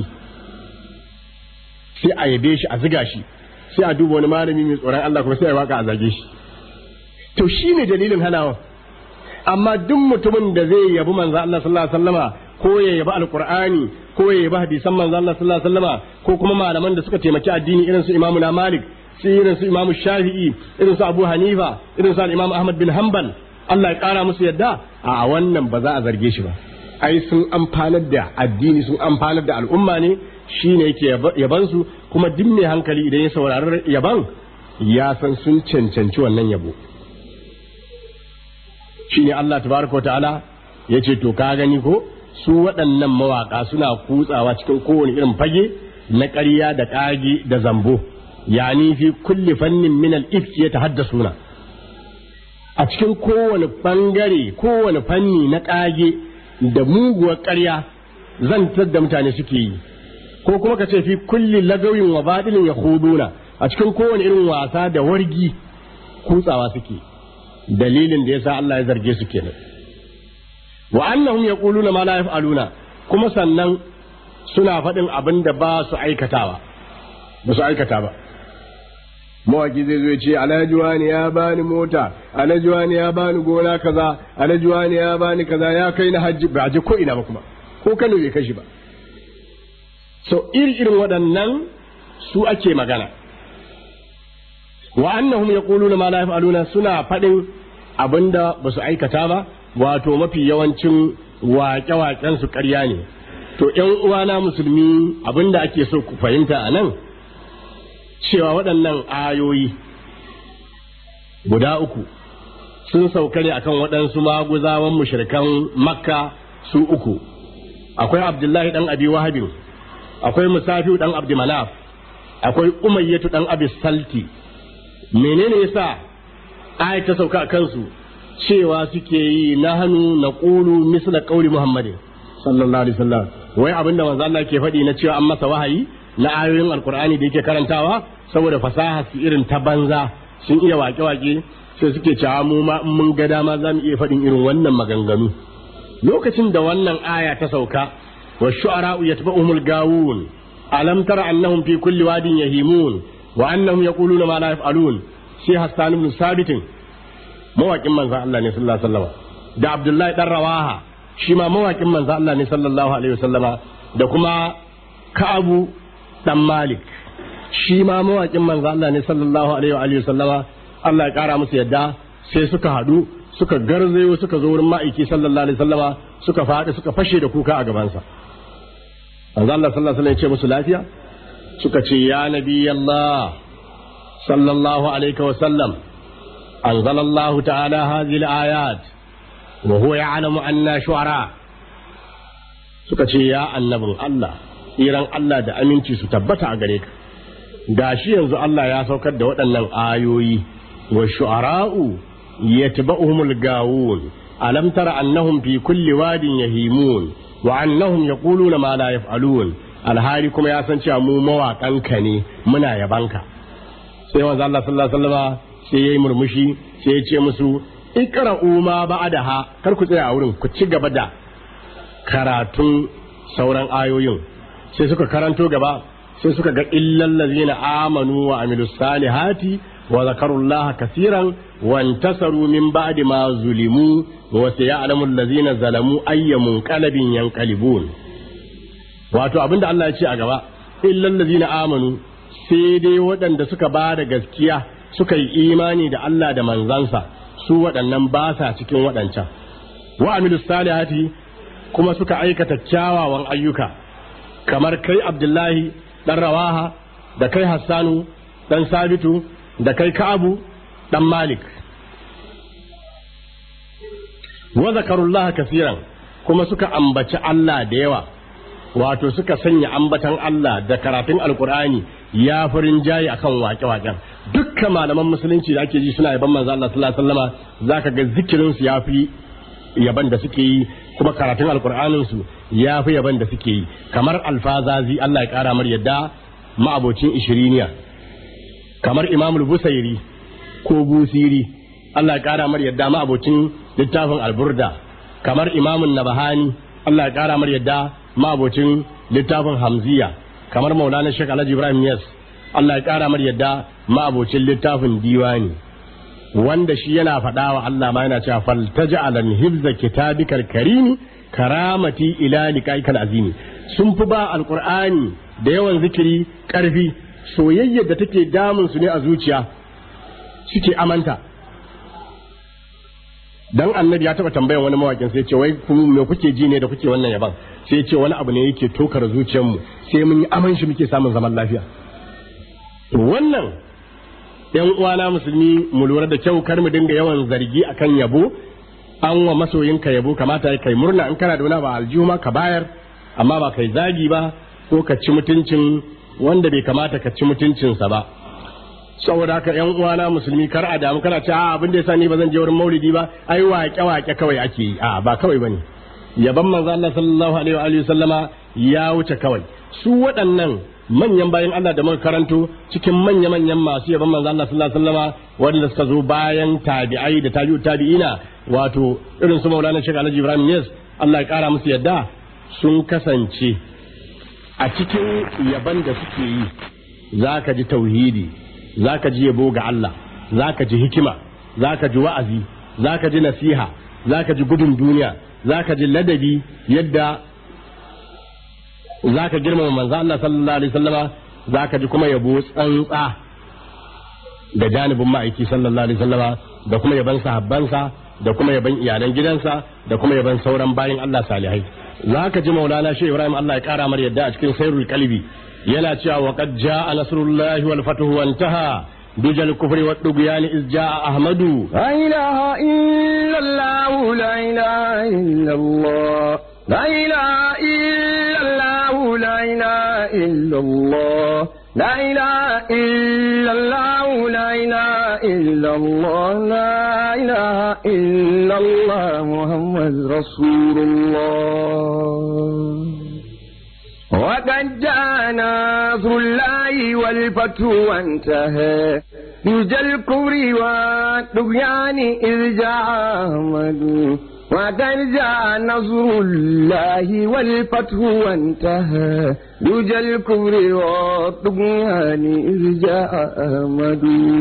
sai a yabe shi a ziga shi sai a duba wani malami mai tsoron Allah kuma sai a waka a zage shi to shi ne dalilin hanawa amma duk mutumin da zai yabi manzo Allah sallallahu alaihi wasallama ko ya yabi alqur'ani ko ya yabi hadisan manzo Allah sallallahu alaihi wasallama ko kuma malaman da suka taimaki addini irin su Imam na Malik sai irin su Imam Shafi'i irin su Abu Hanifa irin su Imam Ahmad bin Hanbal Allah ya kara musu yadda a wannan ba za a zarge shi ba ai sun amfanar da addini sun amfanar da al'umma ne shine yake yaban su kuma duk mai hankali idan ya saurari yaban ya san sun cancanci wannan yabo shine Allah tabaraka ta'ala ya ce to ka gani ko su waɗannan mawaƙa suna kutsawa cikin kowane irin fage na ƙarya da ƙage da zambo yani fi kulli fannin min al-ifki ya tahaddasuna a cikin kowane bangare kowane fanni na ƙage da muguwar ƙarya zantar da mutane suke yi ko kuma ka ce fi kulli lagawin wa baɗilin ya huduna a cikin kowane irin wasa da wargi kutsawa suke dalilin da yasa Allah ya zarge su kenan wa annahum yaquluna ma la yaf'aluna kuma sannan suna faɗin abin da ba su aikatawa ba su aikata ba mawaki zai zo ya ce alhaji wani ya bani mota alhaji wani ya bani gona kaza alhaji wani ya bani kaza ya kai na hajji ba je ko ina ba kuma ko Kano bai kashi ba so iri irin waɗannan su ake magana wa annahum yaquluna ma la yaf'aluna suna faɗin abinda ba su aikata ba wato mafi yawancin waƙe-waƙen su ƙarya ne to ƴan uwana musulmi abinda ake so ku fahimta a nan cewa waɗannan ayoyi guda uku sun sauka ne akan waɗansu maguzawan mushrikan makka su uku akwai abdullahi ɗan abi wahabin akwai musafiu ɗan abdi manaf akwai umayyatu ɗan abi salti menene yasa ayat ta sauka a kansu cewa suke yi na hannu na ƙulu misla ƙauli muhammadin sallallahu alaihi wasallam wai abinda manzo Allah ke faɗi na cewa an masa wahayi na ayoyin alkur'ani da yake karantawa saboda fasaha su irin ta banza sun iya wake-wake sai suke cewa mu ma in mun ga dama za mu iya faɗin irin wannan maganganu lokacin da wannan aya ta sauka wa shu'ara'u yatba'uhumul gawun alam tara annahum fi kulli wadin yahimun wa annahum yaquluna ma la yaf'alun sai Hassan ibn Sabit mawakin manzon Allah ne sallallahu alaihi wasallam da Abdullahi dan Rawaha shi ma mawakin manzon Allah ne sallallahu alaihi wasallama da kuma Ka'abu dan Malik shi ma mawakin manzo Allah ne sallallahu alaihi wa alihi sallama Allah ya kara musu yadda sai suka hadu suka garzayo suka zo wurin ma'aiki sallallahu alaihi sallama suka faɗi suka fashe da kuka a gabansa manzo Allah sallallahu alaihi ya ce musu lafiya suka ce ya nabi Allah sallallahu alaihi wa sallam anzala Allah ta'ala hadhihi al-ayat wa huwa ya'lamu anna shu'ara suka ce ya annabin Allah tsiran Allah da aminci su tabbata a gare ka gashi yanzu Allah ya saukar da waɗannan ayoyi wa shu'ara'u yatba'uhumul gawun alam tara annahum fi kulli wadin yahimun wa annahum yaquluna ma la yaf'alun alhali kuma ya san cewa mu mawaƙanka ne muna yabanka sai manzo Allah sallallahu alaihi wasallam sai yayi murmushi sai ya ce musu iqra'u ma ba'daha kar ku tsaya a wurin ku ci gaba da karatun sauran ayoyin sai suka karanto gaba sai suka ga illal ladzina amanu wa amilus salihati wa zakarullaha kaseeran wa intasaru min ba'di ma zulimu wa sayalamu allazina zalamu ayyamun qalbin yanqalibun wato abinda Allah ya ce a gaba illal ladzina amanu sai dai waɗanda suka ba da gaskiya suka yi imani da Allah da manzansa su waɗannan ba sa cikin waɗancan wa amilus salihati kuma suka aikata kyawawan ayyuka kamar kai abdullahi dan rawaha da kai hassanu dan sabitu da kai ka'abu dan malik wa zakarullaha kasiran kuma suka ambaci Allah da yawa wato suka sanya ambatan Allah da karatun alkur'ani ya farin jayi akan wake-waken dukkan malaman musulunci da ake ji suna yaban manzo Allah sallallahu alaihi wasallama zaka ga zikirin su yafi yaban da suke yi kuma karatun alkur'anin su ya fi yaban da suke yi kamar alfazazi Allah ya kara mar yadda ma'abocin ishiriniya kamar imamul busairi ko busiri Allah ya kara mar yadda ma'abocin littafin alburda kamar imamun nabahani Allah ya kara mar yadda ma'abocin littafin hamziya kamar maulana shek alhaji ibrahim yas Allah ya kara mar yadda ma'abocin littafin diwani wanda shi yana faɗa wa Allah ma yana cewa faltaja'alan hibza kitabikal karimi karamati ila liqaikal azimi sun fi ba alqur'ani da yawan zikiri karfi soyayyar da take damun su ne a zuciya suke amanta dan annabi ya taba tambayan wani mawakin sai ya ce wai kuma me kuke ji ne da kuke wannan yaban sai ya ce wani abu ne yake tokar zuciyarmu sai mun yi aman shi muke samun zaman lafiya to wannan yan uwana musulmi mu lura da kyau kar mu dinga yawan zargi akan yabo an wa masoyinka yabo kamata ya kai murna in kana da wani ba aljuma ka bayar amma ba kai zagi ba ko ka ci mutuncin wanda bai kamata ka ci mutuncinsa ba saboda haka yan uwana musulmi kar a damu kana ce a abin da yasa ni ba zan je wurin maulidi ba ai waƙe waƙe kawai ake yi a ba kawai bane yaban manzo Allah sallallahu alaihi wa alihi sallama ya wuce kawai su waɗannan manyan bayan Allah da muka karanto cikin manya manyan masu yaban manzo Allah sallallahu alaihi wasallama wanda suka zo bayan tabi'ai da tabi'u tabi'ina wato irin su Maulana Sheikh Alhaji Ibrahim Yes Allah ya kara musu yadda sun kasance a cikin yaban da suke yi zaka ji tauhidi zaka ji yabo ga Allah zaka ji hikima zaka ji wa'azi zaka ji nasiha zaka ji gudun duniya zaka ji ladabi yadda zaka girmama manzo Allah sallallahu alaihi wasallama zaka ji kuma yabo tsantsa da janibin ma'aiki sallallahu alaihi wasallama da kuma yaban sahabbansa da kuma yaban iyalan gidansa da kuma yaban sauran bayin Allah salihai za ka ji maulana shi Ibrahim Allah ya kara mar yadda a cikin sairul kalbi yana cewa wa qad jaa nasrullahi wal fathu wa intaha dujal kufri wa dugyan iz jaa ahmadu لا إله إلا الله لا إله إلا الله لا إله إلا الله لا إله إلا الله لا إله إلا الله لا إله إلا الله لا إله إلا الله محمد رسول الله وقد جاء نصر الله والفتح وانتهى يجى الكفر والطغيان إذ جاء أحمد وقد جاء نصر الله والفتح وانتهى يجى الكفر والطغيان إذ جاء أحمد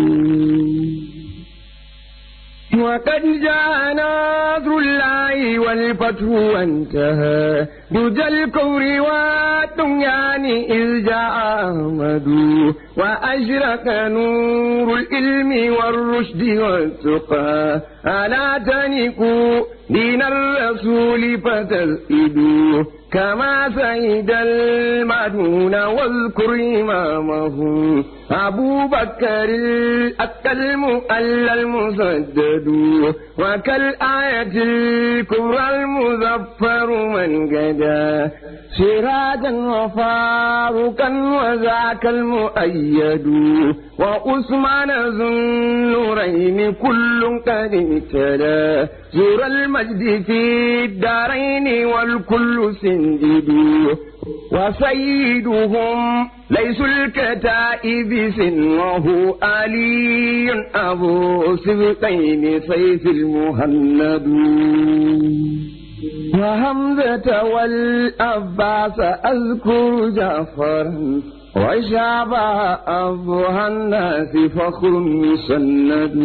وقد جاء نصر الله والفتح وانتهى دجى الكفر والطغيان إذ جاء أحمد وأشرق نور العلم والرشد والتقى ألا تنكوا دين الرسول فتسئدوا كما سيد المدون واذكر إمامه أبو بكر الأكل مؤلى المسدد وكالآية الكبرى المظفر من قدا سراجا وفاروقا وذاك المؤيد وعثمان ذو النورين كل قد ابتلى زور المجد في الدارين والكل سندد وسيدهم ليس الكتائب سنه علي أبو سبقين سيف المهند وهمزة والأباس أذكر جعفرا وشابه أبوها الناس فخر مسند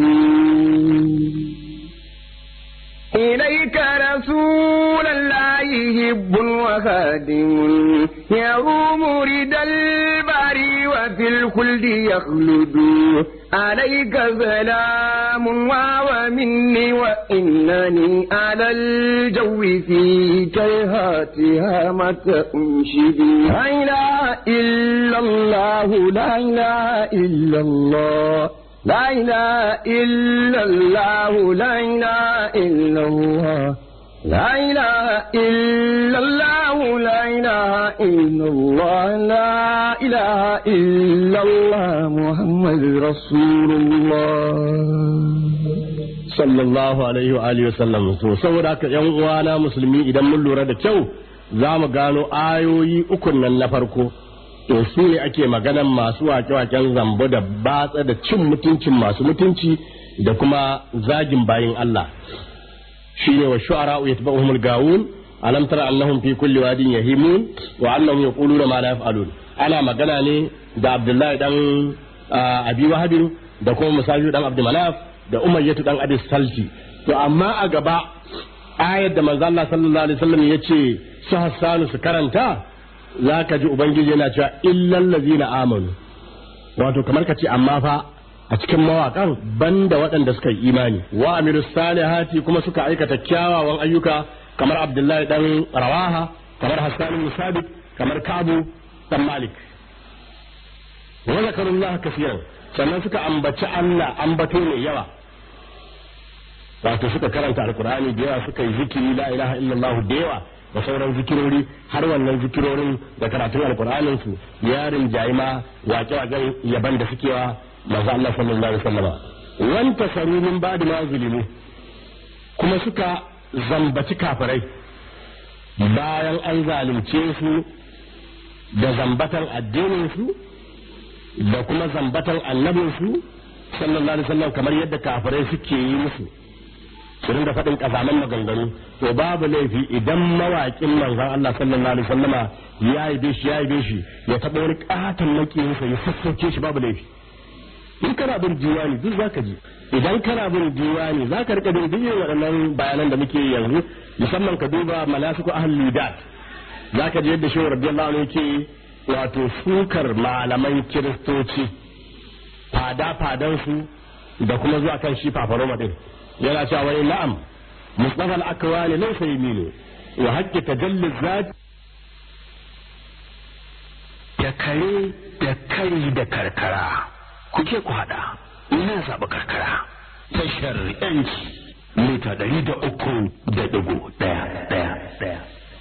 إليك رسول الله هب وخادم يروم رد الباري وفي الخلد يخلد عليك سلام ومني وإنني على الجو في كيهاتها متى أنشدي لا إله إلا الله لا إله إلا الله لا إله إلا الله لا إله إلا الله لا إله إلا الله لا إله إلا الله لا إله إلا الله محمد رسول الله sallallahu alaihi wa alihi wasallam to saboda haka yan uwana musulmi idan mun lura da kyau za mu gano ayoyi ukun nan na farko to su ne ake maganan masu wake-waken zambo da batsa da cin mutuncin masu mutunci da kuma zagin bayin Allah shine wa shu'ara yatba'uhumul gawun alam tara annahum fi kulli wadin yahimun wa annahum yaquluna ma la yaf'alun ana magana ne da Abdullahi dan Abi Wahab da kuma Musaju dan Abdul Manaf da Umayyatu dan Abi Salti to amma a gaba ayar da manzo Allah sallallahu alaihi wasallam yace su Hassanu su karanta zaka ji ubangiji yana cewa illal ladzina amanu wato kamar ka ce amma fa a cikin mawaƙan banda waɗanda suka yi imani wa amirus salihati kuma suka aikata kyawawan ayyuka kamar abdullahi dan rawaha kamar hassan bin sabit kamar kabu dan malik wa zakarullah kafiran sannan suka ambaci Allah ambato mai yawa wato suka karanta alkur'ani da yawa suka yi zikiri la ilaha illallah da yawa da sauran zikirori har wannan zikirorin da karatun alkur'anin su yarin jaima waƙe-waƙen yaban da suke wa manzo Allah sallallahu alaihi wasallam wanta sarumin ba'da ma zulimu kuma suka zambaci kafirai bayan an zalunce su da zambatan addinin su da kuma zambatan annabin su sallallahu alaihi wasallam kamar yadda kafirai suke yi musu su rinda faɗin ƙazaman maganganu to babu laifi idan mawaƙin manzon Allah sallallahu alaihi wasallama ya yi shi ya yi shi ya taɓa wani ƙaton makiyinsa ya sassauke shi babu laifi in kana bin diwani duk zaka ji idan kana bin diwani zaka rika bin duk waɗannan bayanan da muke yanzu musamman ka duba manasiku ahlul dat zaka ji yadda shehu radiyallahu anhu yake wato sukar malaman kiristoci fada fadan su da kuma zuwa kan shi fafaroma din yana cewa wani na'am mustafa al-akwani laysa yaminu wa haqqi tajalli zat da kare da kari da karkara kuke ku haɗa ina zaɓi karkara tashar yanci mita ɗari da uku da ɗigo ɗaya ɗaya ɗaya